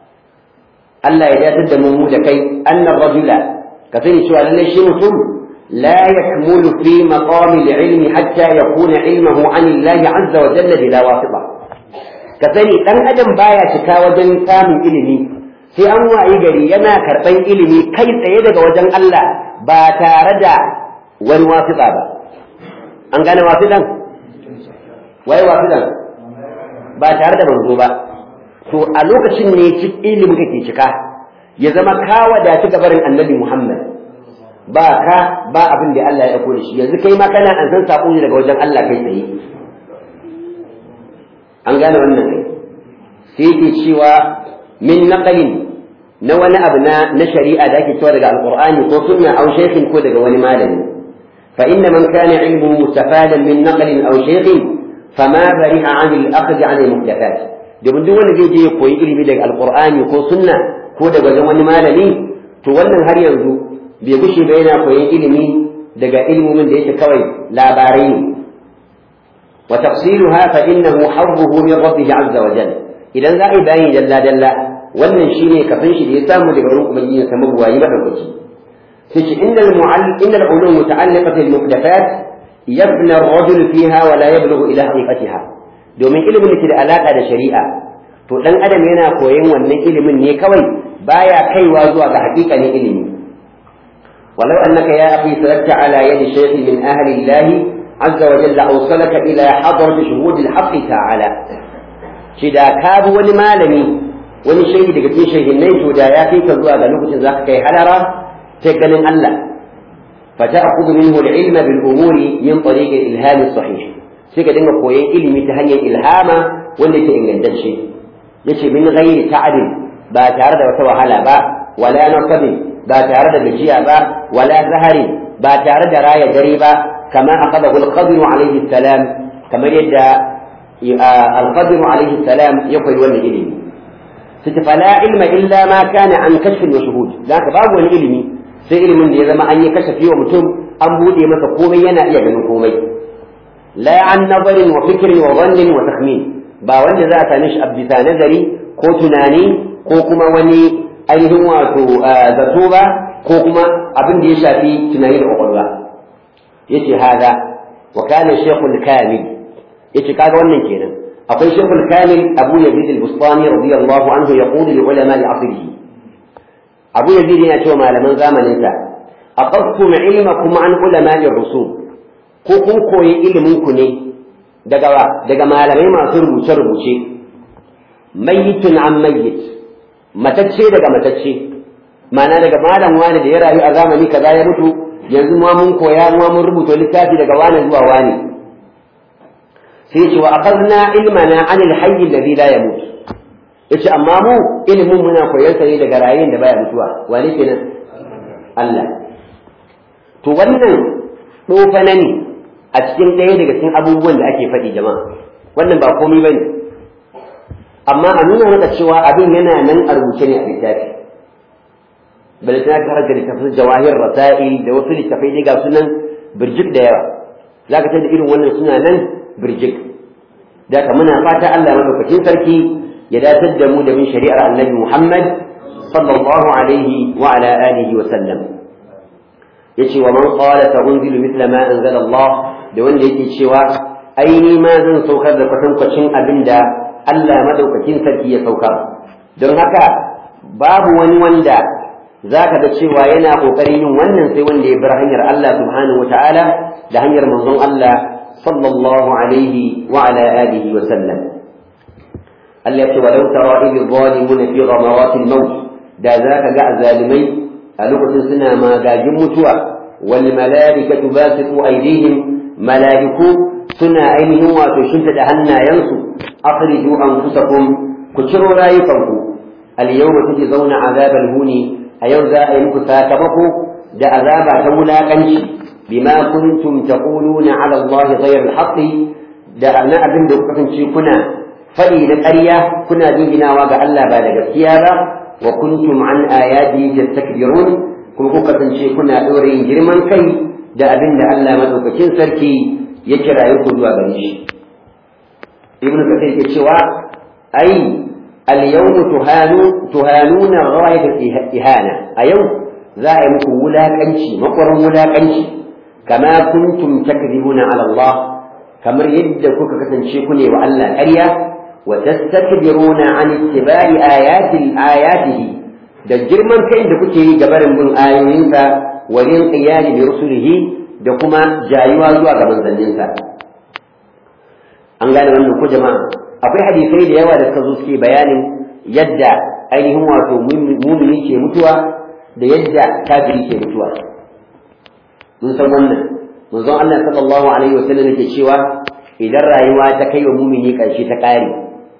Allah ya dace da mu da kai anna rajula ka sani cewa lalle shi mutum la yakmulu fi maqam al-ilm hatta yakuna ilmuhu an Allah azza wa jalla bila wasita ka sani dan adam baya cika wajen samun ilimi sai an wayi gari yana karban ilimi kai tsaye daga wajen Allah ba tare da wani wasiɗa ba an gane wasiɗan wai wasiɗan ba tare da manzo ba to a lokacin ne ilimin kake cika ya zama ka wadatu gabarin annabi Muhammad ba ka ba abin da Allah ya ɗauko da shi yanzu kai ma kana an san saƙo ne daga wajen Allah kai tsaye an gane wannan ne sai yake cewa min naqalin na wani abu na na shari'a da ake cewa daga alqur'ani ko sunna aw shaykhin ko daga wani malami فإن من كان علمه مستفادا من نقل أو شيخ فما برئ عن الأخذ عن المحدثات domin duk wanda zai je ya koyi ilimi daga alqur'ani ko sunna ko daga wajen wani malami to wannan har yanzu bai gushe ba yana koyon ilimi daga ilmomin da yake kawai labarai ne wa tafsiluha fa innahu harruhu min rabbih azza wa jalla idan za a yi bayani dalla dalla wannan shine kafin shi da ya samu daga wurin ubangiji sa mabuwayi madaukaki تجي إن المعل إن العلوم متعلقة بالمحدثات يبنى الرجل فيها ولا يبلغ إلى حقيقتها domin ilimin da ke da alaƙa da shari'a to dan adam yana koyon wannan ilimin ne kawai baya kaiwa zuwa ga hakikanin ilimi walau annaka ya akhi saratta ala yadi shaykh min ahli Allah azza wa jalla awsalaka ila hadrat shuhud al-haqq ta'ala shi da ka bi wani malami wani shaidi daga cikin shahinnai to da ya kai ka zuwa ga lokacin zaka kai halara ta ganin Allah فتأخذ منه العلم بالأمور من طريق الإلهام الصحيح سيكا دنگا كوين علمي تهني إلهاما واللي تإنجل شيء يشي من غير تعب با تارد وتوهلا با ولا نصب با تارد بجيا با ولا زهر با تارد راية دريبا كما أخذه القدر عليه السلام كما يدى القدر عليه السلام يقول ولي علمي فلا علم إلا ما كان عن كشف وشهود ذاك باب العلمي sai ilimin da ya zama an yi kashafi wa mutum an buɗe masa komai yana iya ganin komai la an nazarin wa fikrin wa zannin wa takhmin ba wanda za a same shi a bisa nazari ko tunani ko kuma wani ainihin wato zato ba ko kuma abin da ya shafi tunani da kwakwalwa yace hada wa kana shaykhul kamil yace kaga wannan kenan akwai shaykhul kamil abu yazid al-bustani radiyallahu anhu yaqulu li ulama al-asrihi abu yazid yana cewa malaman zamaninsa aqadtum ilmakum an ulama'ir rusul ko kun koyi ilimin ku ne daga daga malamai masu rubuce rubuce mayyitun an mayyit matacce daga matacce ma'ana daga malam wani da ya rayu a zamani kaza ya mutu yanzu ma mun koya ma mun rubuta littafi daga wani zuwa wani sai ce wa akhadna ilmana an al-hayy alladhi la yamut yace amma mu ilimin muna koyar sa ne daga rayuwar da baya mutuwa wani kenan Allah to wannan dofana ne a cikin ɗaya daga cikin abubuwan da ake faɗi jama'a wannan ba komai bane amma a nuna maka cewa abin yana nan a rubuce ne a littafi bal ta ka harka littafin jawahir rasail da wasu littafai dai ga sunan birjik da yawa zaka tada irin wannan suna nan birjik da ka muna fata Allah madaukakin sarki ya datar da mu da bin shari'ar annabi Muhammad sallallahu alaihi wa ala alihi wa sallam yace wa man qala sa unzilu mithla ma anzala Allah da wanda yake cewa ai ni ma zan saukar da kwatankwacin abinda Allah madaukakin sarki ya saukar don haka babu wani wanda zaka ga cewa yana kokarin yin wannan sai wanda ya bar hanyar Allah subhanahu wataala da hanyar manzon Allah sallallahu alaihi wa ala alihi wa sallam التي ولو ترى إذ الظالمون في غمرات الموت دا ذاك قاع ظالمي ألوكة سنة ما قاجم متوى والملائكة باسطوا أيديهم ملائكو سنة أينهم وتشنت دهنا ينسوا أخرجوا أنفسكم كتروا رايكم اليوم تجزون عذاب الهون أيوزا أينك ساكمكو دا عذاب تولا كنشي بما كنتم تقولون على الله غير الحق دا أنا أبن دقة كنا faɗi na ƙarya kuna jinginawa ga Allah ba da gaskiya ba wa kuntum an ayati tastakbirun kuma kuka kasance kuna ɗora yin girman kai da abin da Allah madaukakin sarki ya kira ku zuwa gare shi ibnu kathir ke cewa ai al-yawm tuhanu tuhanuna ghayat ihana a yau za a yi muku wulakanci makwarin wulakanci kama kuntum takdhibuna ala Allah kamar yadda kuka kasance ku ne wa Allah ƙarya وتستكبرون عن اتباع آيات آياته da girman kai da kuke yi gabarin bin ayoyinsa wa yin qiyali bi rusulihi da kuma jayuwa zuwa ga manzanninsa an gane wannan ko jama'a akwai hadisai da yawa da suka zo suke bayanin yadda ainihin wato mumini ke mutuwa da yadda kafiri ke mutuwa mun san wannan manzon Allah sallallahu alaihi wasallam yake cewa idan rayuwa ta kai wa mumini ƙarshe ta ƙare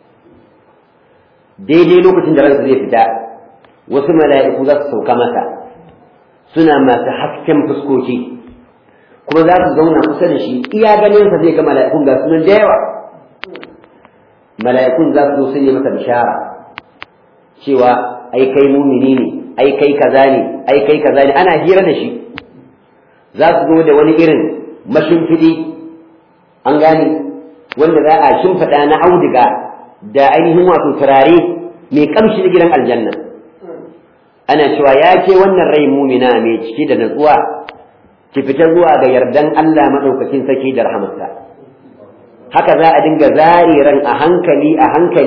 daidai lokacin da ransa zai fita wasu mala'iku za su sauka masa suna masu hasken fuskoki kuma za su zauna kusa da shi iya ganinsa zai ga mala'ikun ga sunan da yawa mala'ikun za su zo sun yi masa bishara cewa ai kai mumini ne ai kai kaza ne ai kai kaza ne ana hira da shi za su zo da wani irin mashimfiɗi an gane wanda za a shimfiɗa na auduga da ainihin wato turare mai kamshi na gidan aljanna ana cewa ya ke wannan rai mumina mai ciki da natsuwa ki fita zuwa ga yardan Allah maɗaukakin saki da rahamarsa haka za a dinga zare ran a hankali a hankali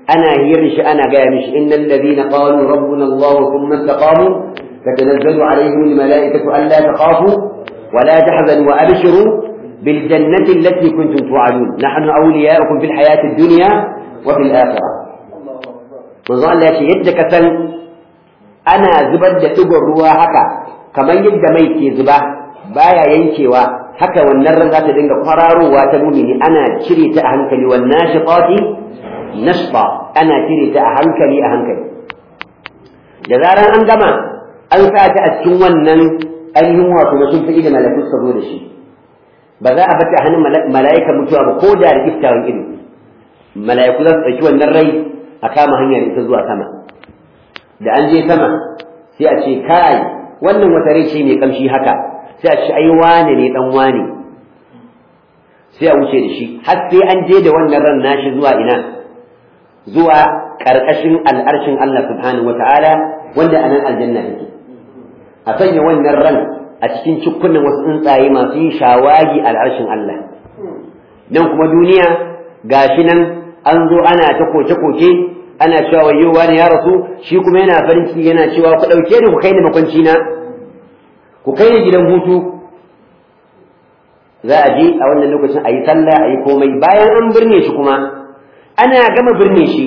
ana hiyar shi ana gaya mishi innal ladina qalu rabbuna Allah thumma istaqamu tatanazzalu alaihim almalaikatu alla takhafu wa la tahzanu wa abshiru bil jannati allati kuntum tu'adun nahnu awliya'ukum fil hayati ad-dunya wa fil akhirah manzo Allah ya ce yadda ka san ana zubar da digon ruwa haka kamar yadda mai ke zuba baya yankewa haka wannan ran za ta dinga kwararowa ta mumini ana cire ta a hankali wannan shiqati nashfa ana cire ta a hankali a hankali da zaran an gama an sa ta a cikin wannan ainihin wato na sun fi da mala'iku suka zo da shi ba za a bata hannun mala'ikan mutuwa ba ko da da iftawan ido mala'iku za su ɗauki wannan rai a kama hanyar ita zuwa sama da an je sama sai a ce kai wannan wata rai ce mai kamshi haka sai a ce ai wane ne dan wane sai a wuce da shi har sai an je da wannan ran nashi zuwa ina zuwa ƙarƙashin al'arshin Allah subhanahu wa ta'ala wanda a nan aljanna take a sanya wannan ran a cikin cikunan wasu tsuntsaye masu yin shawagi al'arshin Allah nan kuma duniya gashi nan an zo ana ta koke-koke ana cewa wayo wani ya rasu shi kuma yana farin ciki yana cewa ku ɗauke ni ku kai ni makwanci na ku kai ni gidan hutu za a je a wannan lokacin a yi sallah a yi komai bayan an birne shi kuma ana gama birne shi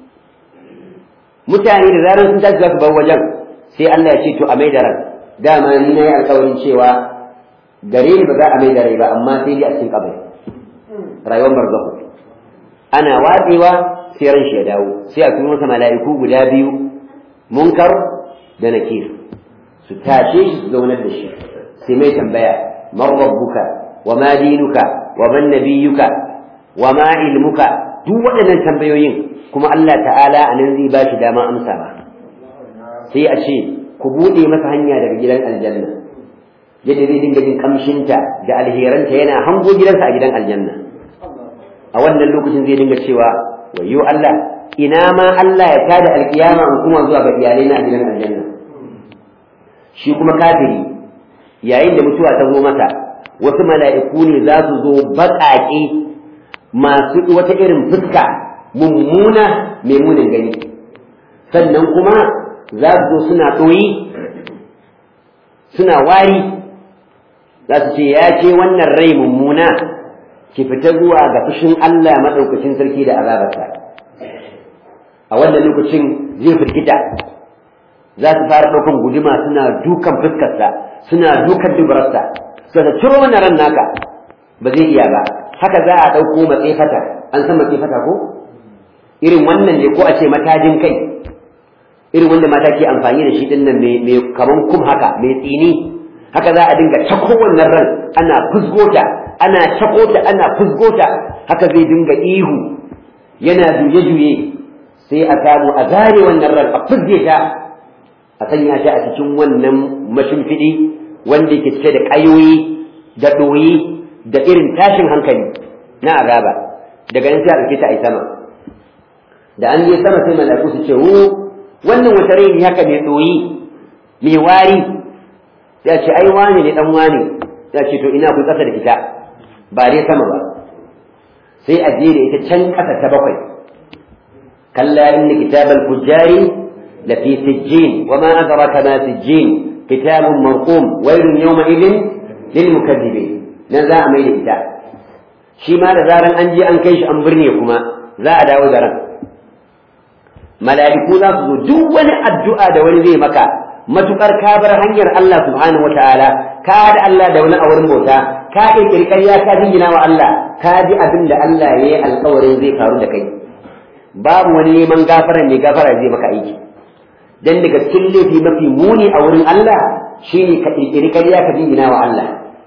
mutane da zarar sun tashi za su bar wajen sai Allah ya ce to a mai da ran dama ni na yi alkawarin cewa gare ni ba za a mai da rai ba amma sai dai a cikin kabari rayuwar barzahu ana watsewa sai ran shi ya dawo sai a turo masa mala'iku guda biyu munkar da nakir su tashe shi su zaunar da shi sai mai tambaya man rabbuka wa ma dinuka wa man nabiyyuka wa ma ilmuka duk waɗannan tambayoyin kuma Allah ta'ala a nan zai ba shi dama amsa ba sai a ce ku buɗe masa hanya daga gidan aljanna yadda zai dinga jin kamshinta da alheranta yana hango gidansa a gidan aljanna a wannan lokacin zai dinga cewa wayo Allah ina ma Allah ya tada alkiyama in kuma zuwa ga iyalai na a gidan aljanna shi kuma kafiri yayin da mutuwa ta zo masa wasu mala'iku ne za su zo baƙaƙe masu wata irin fuska mummuna mai munin gani sannan kuma za su zo suna ɗoyi suna wari za su ce ya ce wannan rai mummuna ki fita zuwa ga fushin Allah maɗaukacin sarki da azabarsa a wannan lokacin zai firgita za su fara ɗaukan guduma suna dukan fuskarsa suna dukan dubararsa suka ciro wannan ran naka ba zai iya ba haka za a ɗauko matsefata an san matsefata ko irin wannan ne ko a ce matajin kai irin wanda mata ke amfani da shi din nan mai kaman kum haka mai tsini haka za a dinga cako wannan ran ana fusgota ana cako ta ana fusgota haka zai dinga ihu yana juye-juye sai a samu a zare wannan ran a fusge ta a sanya ta a cikin wannan mashimfiɗi wanda ke cike da ƙayoyi da ɗoyi da irin tashin hankali na azaba daga nan sai a ɗauke ta a sama da an je sama sai mala'iku su ce wo wannan wata rai ne haka mai ɗoyi mai wari ya ce ai wani ne dan wani ya ce to ina ku ƙasa da ita ba dai sama ba sai a je da ita can ƙasa ta bakwai kalla inna kitabal fujjari la fi sijjin wa ma adraka ma sijjin kitabun marqum wailun yawma idin lil mukaththibin nan za a mai da ita shi ma da zaran an je an kai shi an birne kuma za a dawo da ran mala'iku za su zo duk wani addu'a da wani zai maka matukar ka bar hanyar Allah subhanahu wataala ka haɗa Allah da wani a wurin bauta ka ƙirƙiri ƙarya ka jingina wa Allah ka ji abin da Allah ya yi alƙawarin zai faru da kai babu wani neman gafara mai gafara zai maka aiki dan daga cikin laifi mafi muni a wurin Allah shine ka ƙirƙiri ƙarya ka jingina wa Allah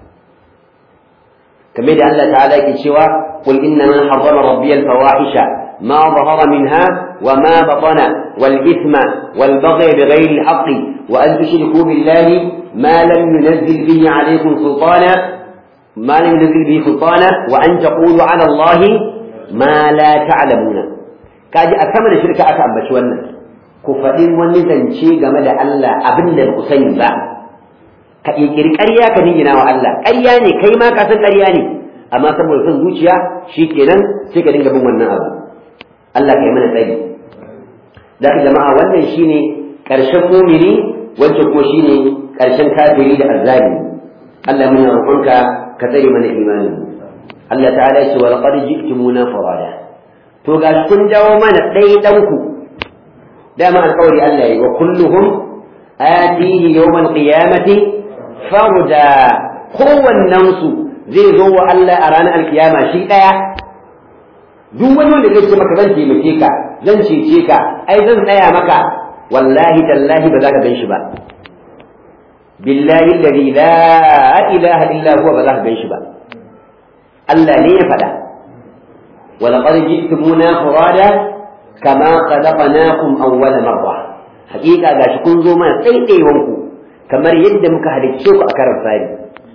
kamar da Allah ta'ala yake cewa qul inna ma harrama rabbiyal fawahisha ما ظهر منها وما بطن والإثم والبغي بغير الحق وأن تشركوا بالله ما لم ينزل به عليكم سلطانا ما لم ينزل به سلطانا وأن تقولوا على الله ما لا تعلمون كاجي أكمل شركة أكام بشوانا كفدين ونزنشي جمال الله أبن الحسين با كإيكري كريا كنيجنا الله كرياني كيما كاسن كرياني amma saboda son zuciya shi kenan sai ka dinga bin wannan abu Allah kai mana tsari da jama'a wannan shine ƙarshen mumini wancan ko shine ƙarshen kafiri da azzalimi Allah muna roƙonka ka tsare mana imani Allah ta'ala ya ce wa laqad ji'tumuna farada to ga kun dawo mana ɗaya ɗanku dama alƙawari Allah yi wa kulluhum atihi yawmal qiyamati farda kowannen su zai zo wa Allah a ranar alkiyama shi ɗaya duk wani wanda zai ce maka zan taimake ka zan cece ka ai zan tsaya maka wallahi tallahi ba za ka gan shi ba billahi alladhi la ilaha illa huwa ba za ka gan shi ba Allah ne ya faɗa wa laqad ji'tumuna furada kama khalaqnakum awwala marra haƙiƙa gashi kun zo mana tsaitsayewan ku kamar yadda muka halicce ku a karan fari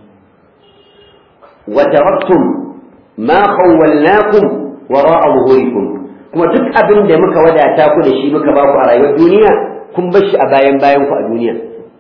wa taraktum ma khawwalnakum wara'a zuhurikum kuma duk abin da muka wadata ku da shi muka ba ku a rayuwar duniya kun bar shi a bayan bayan ku a duniya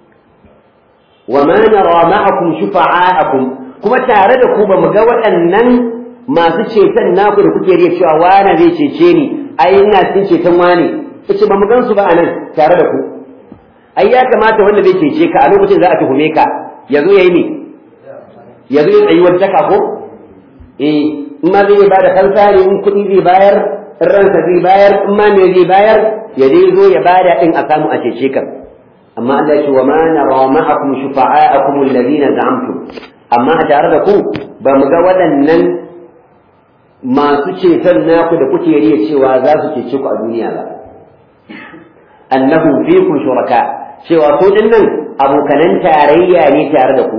wa ma nara ma'akum shufa'a'akum kuma tare da ku ba mu ga waɗannan masu ceton naku da kuke riya cewa wane zai cece ni ai ina cikin ceton wane kace ba mu gan su ba anan tare da ku ai ya kamata wanda zai cece ka a lokacin za a tuhume ka yazo yayi ne yazo ya tsayi wata ko eh in ma zai ba da kansa ne in kuɗi zai bayar in ransa zai bayar in ma me zai bayar ya dai zo ya bada din a samu a cece ka amma Allah ya ce wa ma nara ma'akum shufa'a'akum alladhina za'amtum amma a tare da ku ba mu ga waɗannan masu ceton naku da kuke riya cewa za su cece ku a duniya ba annahum fikum shuraka cewa su dinnan abokanan tarayya ne tare da ku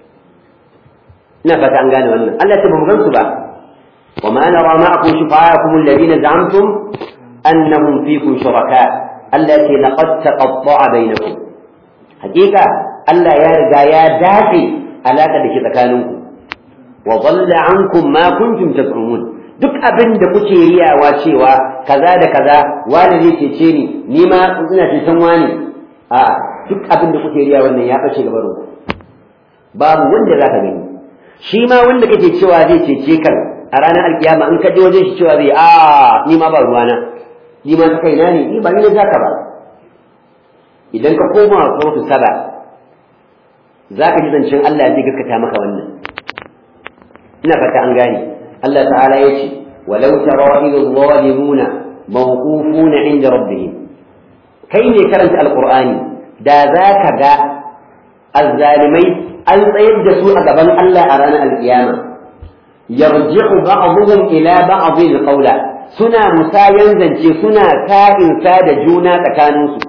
ina fata an gane wannan Allah ta ba mu gan su ba وما نرى معكم شفعاءكم الذين زعمتم أنهم فيكم شركاء التي لقد تقطع بينكم حقيقة ألا يرجع يا دافي ألا قد تكانوكم وضل عنكم ما كنتم تزعمون duk abin da kuke riyawa cewa kaza da kaza wani zai cece ni ni ma ina ceton wani a duk abin da kuke riya wannan ya bace gaba da babu wanda za ka gani shi ma wanda kake cewa zai cece kan a ranar alkiyama in ka je wajen shi cewa zai a ni ma ba ruwana ni ma ta kaina ne ni ba ni za ka ba idan ka koma sautu saba za ka ji zancen Allah zai gaskata maka wannan ina fata an gane Allah ta'ala ya ce walau tara idh zalimuna mawqufuna inda rabbihim kai ne karanta alqur'ani da za ka ga azzalimai an tsayar da su a gaban Allah a ranar alkiyama yarji'u ba'dhum ila ba'd alqawla suna musayan zance suna ka'in sa da juna tsakaninsu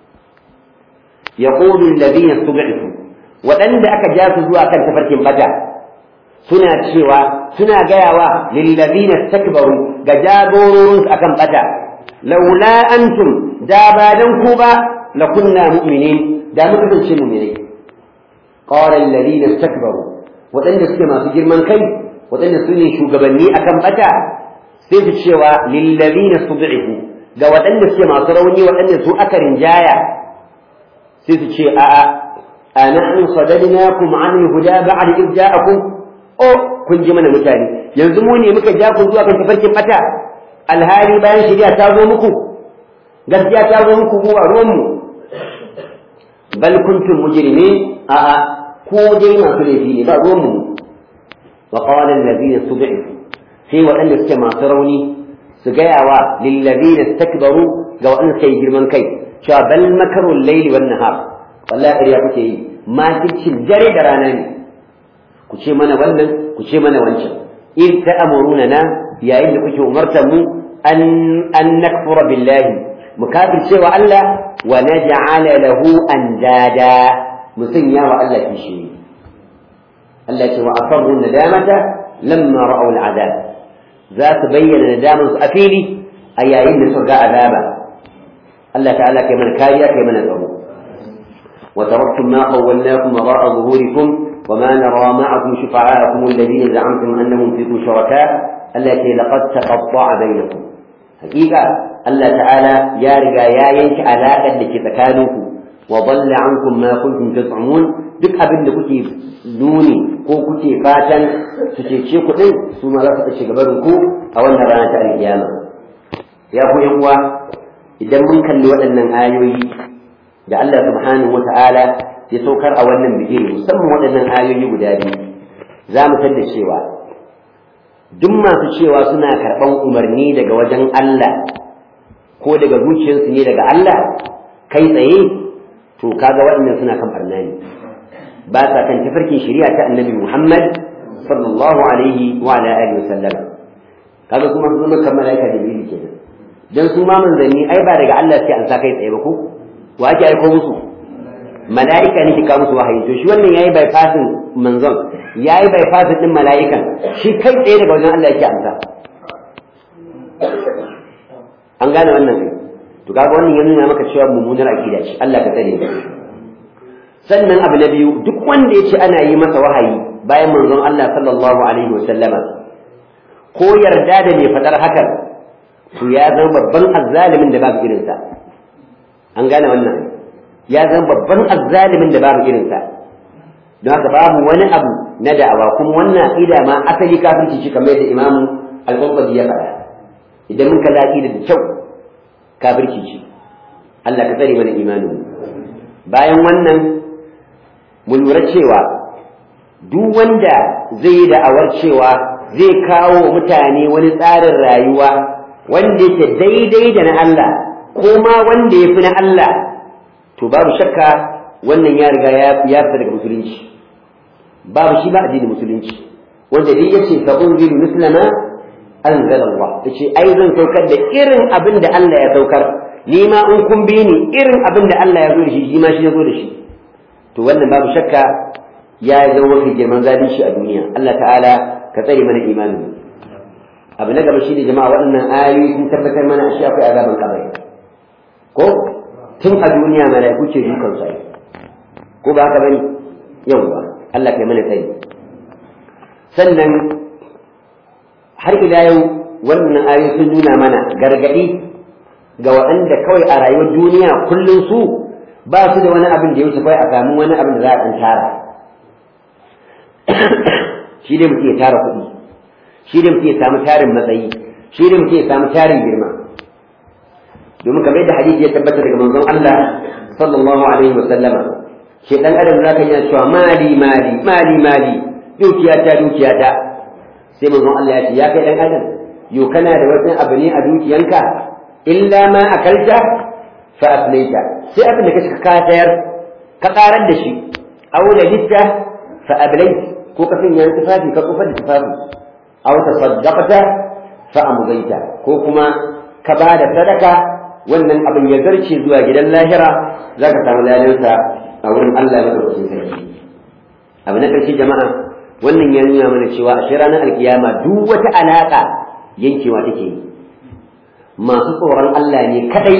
yaqulu alladhina istud'ifu waɗanda aka ja su zuwa kan tafarkin bata suna cewa suna gayawa lillazina istakbaru ga jagororin akan bata laula antum da ba dan ku ba la kunna mu'minin da muka kasance mu'minai qala alladhina istakbaru waɗanda suke masu girman kai waɗanda su ne shugabanni akan bata sai su cewa lillazina stud'ifu ga waɗanda suke masu rauni waɗanda su aka rinjaya sai su ce a'a anahnu sadadnakum an huda ba'd id ja'akum o kun ji mana mutane yanzu mu ne muka ja ku zuwa kan tafarkin bata alhali bayan shari'a ta zo muku gaskiya ta zo muku ko a ruwan mu bal kuntum mujrimin a'a ko dai masu laifi ne ba ruwan mu wa qala allazina stud'ifu sai waɗanda suke masu rauni su gaya wa lillazina istakbaru ga waɗanda suka yi girman kai cewa bal makarul laili wan nahar wallahi ƙarya kuke yi makircin dare da rana ne ku ce mana wannan ku ce mana wancan in ta'amuruna na yayin da kuke umartar mu an an nakfura billahi mu kafirce wa Allah wa naj'ala lahu andada mu sanya wa Allah kishi Allah ce wa asarru nadamata lamma ra'aw al'adab za su bayyana nadaman su a fili a yayin da suka ga azaba Allah ta'ala kai mana kariya kai mana tsaro وتركتم ما خولناكم وراء ظهوركم وما نرى معكم شفعاءكم الذين زعمتم انهم فيكم شركاء التي لقد تقطع بينكم حقيقه الله تعالى يا رجا يا ينك علاقه لك تكانوكم وضل عنكم ما كنتم تزعمون duk abin da kuke nuni ko kuke fatan su cece ku din su ma za su ci gaban ku a wannan rana ta alkiyama ya ku yan uwa idan mun kalli waɗannan ayoyi da Allah subhanahu wata'ala ya saukar a wannan bigire musamman waɗannan ayoyi guda biyu za mu da cewa duk masu cewa suna karɓan umarni daga wajen Allah ko daga zuciyarsu ne daga Allah kai tsaye to kaga waɗannan suna kan barna ne ba sa kan tafarkin shari'a ta annabi Muhammad sallallahu alaihi wa ala alihi wa sallam kaga kuma su zama kamar malaika da bibi kenan dan su ma manzanni ai ba daga Allah sai an sa kai tsaye ba ko wa ake aiko musu mala'ika ne ke kawo musu wahayi to shi wannan yayi bypassin manzon yayi bypassin din mala'ikan shi kai tsaye daga wajen Allah yake amsa an gane wannan kai to kaga wannan ya nuna maka cewa mummunar akida ce Allah ka tsare ka sannan abu na biyu duk wanda ya ce ana yi masa wahayi bayan manzon Allah sallallahu alaihi wasallama ko yarda da mai fadar hakan to ya zama babban azzalimin da babu irinsa an gane wannan ya zama babban azzalimin da babu irinsa don haka babu wani abu na da'awa kuma wannan aqida ma asali kafirci ce kamar yadda imamu al-qurtubi ya faɗa idan mun kalla aqida da kyau kafirci ce Allah ka tsare mana imanin bayan wannan mu lura cewa duk wanda zai yi da'awar cewa zai kawo mutane wani tsarin rayuwa wanda yake daidai da na Allah ko ma wanda ya fi na Allah to babu shakka wannan ya riga ya fita daga musulunci babu shi ba addinin musulunci wanda dai yace fa unzilu mislama anzala Allah yace ai zan saukar da irin abin da Allah ya saukar ni ma in kun bi ni irin abin da Allah ya zo da shi shi ma shi ya zo da shi to wannan babu shakka ya zama mafi girman zalunci a duniya Allah ta'ala ka tsare mana imanin abu na gaba shi ne jama'a waɗannan ayoyi sun tabbatar mana ashe akwai azaban kabari ko tun a duniya mala'iku ce dukan sai ko ba haka bane yawwa Allah kai mana tsari sannan har ila yau wannan ayoyi sun nuna mana gargadi ga waɗanda kawai a rayuwar duniya kullum su ba su da wani abin da ya wuce kawai a samu wani abin da za a ɗan tara shi ne mutum ya tara kuɗi shi ne mutum ya samu tarin matsayi shi ne mutum ya samu tarin girma domin kamar yadda hadisi ya tabbata daga manzon Allah sallallahu alaihi wa sallama shi dan adam zaka yana cewa mali mali mali mali dukiyata dukiyata sai manzon Allah ya ce ya kai dan adam yo kana da wani abu ne a dukiyanka illa ma akalta fa aflaita sai abin da kace ka tayar ka karar da shi aw da litta fa ablait ko ka sanya tufafi ka kufar da tufafi aw tasaddaqta fa amdaita ko kuma ka ba da sadaka wannan abin ya zarce zuwa gidan lahira zaka samu ladansa a wurin Allah ya madaukakin sarki abu na ƙarshe jama'a wannan ya nuna mana cewa a ranar alkiyama duk wata alaƙa yankewa take yi masu tsoron Allah ne kadai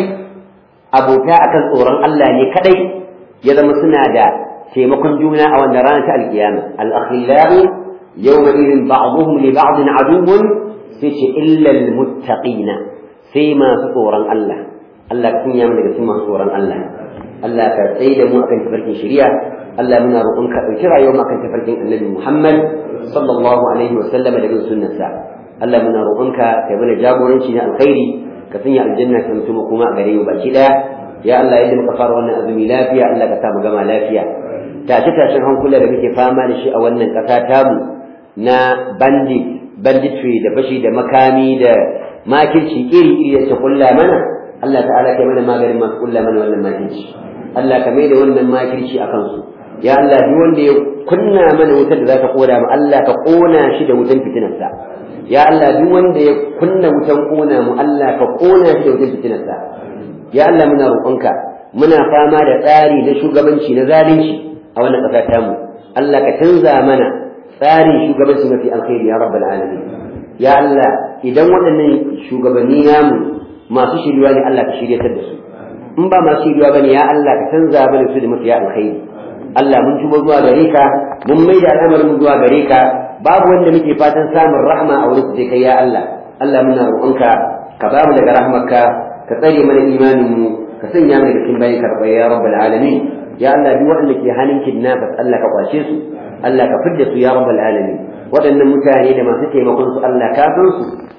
abota akan tsoron Allah ne kadai ya zama suna da taimakon juna a wannan ranar ta alkiyama al-akhillahu yawma idin ba'dhum li ba'din aduwwun sai ce illa al-muttaqina sai masu tsoron Allah Allah ka sanya mu daga cikin masu tsoron Allah Allah ka tsaye da mu akan tafarkin shari'a Allah muna roƙon ka ɗauki rayuwar mu akan tafarkin Annabi Muhammad sallallahu alaihi wa sallama da bin sunnarsa Allah muna roƙon ka kai mana jagoranci na alkhairi ka sanya aljanna ta mutum kuma a gare mu baki daya ya Allah yadda muka fara wannan azumi lafiya Allah ka sa mu gama lafiya tashe tashen hankula da muke fama da shi a wannan ƙasa tamu na bandit banditry da fashi da makami da makirci iri iri da ta kulla mana Allah ta'ala kai mana maganin masu kulla mana wannan makirci Allah ka mai da wannan makirci a kansu ya Allah duk wanda ya kunna mana wutar da za ka koda mu Allah ka kona shi da wutan fitinarsa ya Allah duk wanda ya kunna wutan kona mu Allah ka kona shi da wutan fitinarsa ya Allah muna roƙonka muna fama da tsari na shugabanci na zalunci a wannan ƙasa tamu Allah ka canza mana tsarin shugabanci mafi alkhairi ya rabbal alamin ya Allah idan waɗannan shugabanni namu masu shiryuwa ne Allah ka shiryatar da su in ba masu shiriwa bane ya Allah ka canza mana su da mafiya alkhairi Allah mun tuba zuwa gare ka mun mai da al'amarin mu zuwa gare ka babu wanda muke fatan samun rahma a wurin sai kai ya Allah Allah muna roƙonka ka ba mu daga rahmarka ka tsare mana imanin mu ka sanya mu daga cikin bayin karɓa ya rabbal alamin ya Allah duk wanda ke hannun kidnappers Allah ka kwace su Allah ka fidda su ya rabbal alamin waɗannan mutane da masu taimakon su Allah ka san su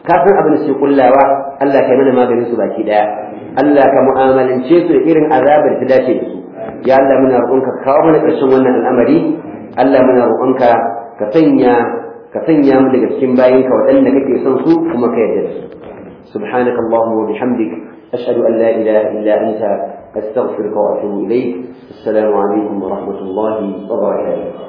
ka san abin da suke kullawa Allah ka mana maganin su baki daya Allah ka mu'amalance su da irin azabar ta dace da su ya Allah muna roƙonka ka kawo mana ƙarshen wannan al'amari Allah muna roƙonka ka sanya ka sanya mu daga cikin bayinka waɗanda kake son su kuma ka yarda da su سبحانك اللهم وبحمدك أشهد أن لا إله إلا أنت أستغفرك وأتوب إليك السلام عليكم ورحمة الله وبركاته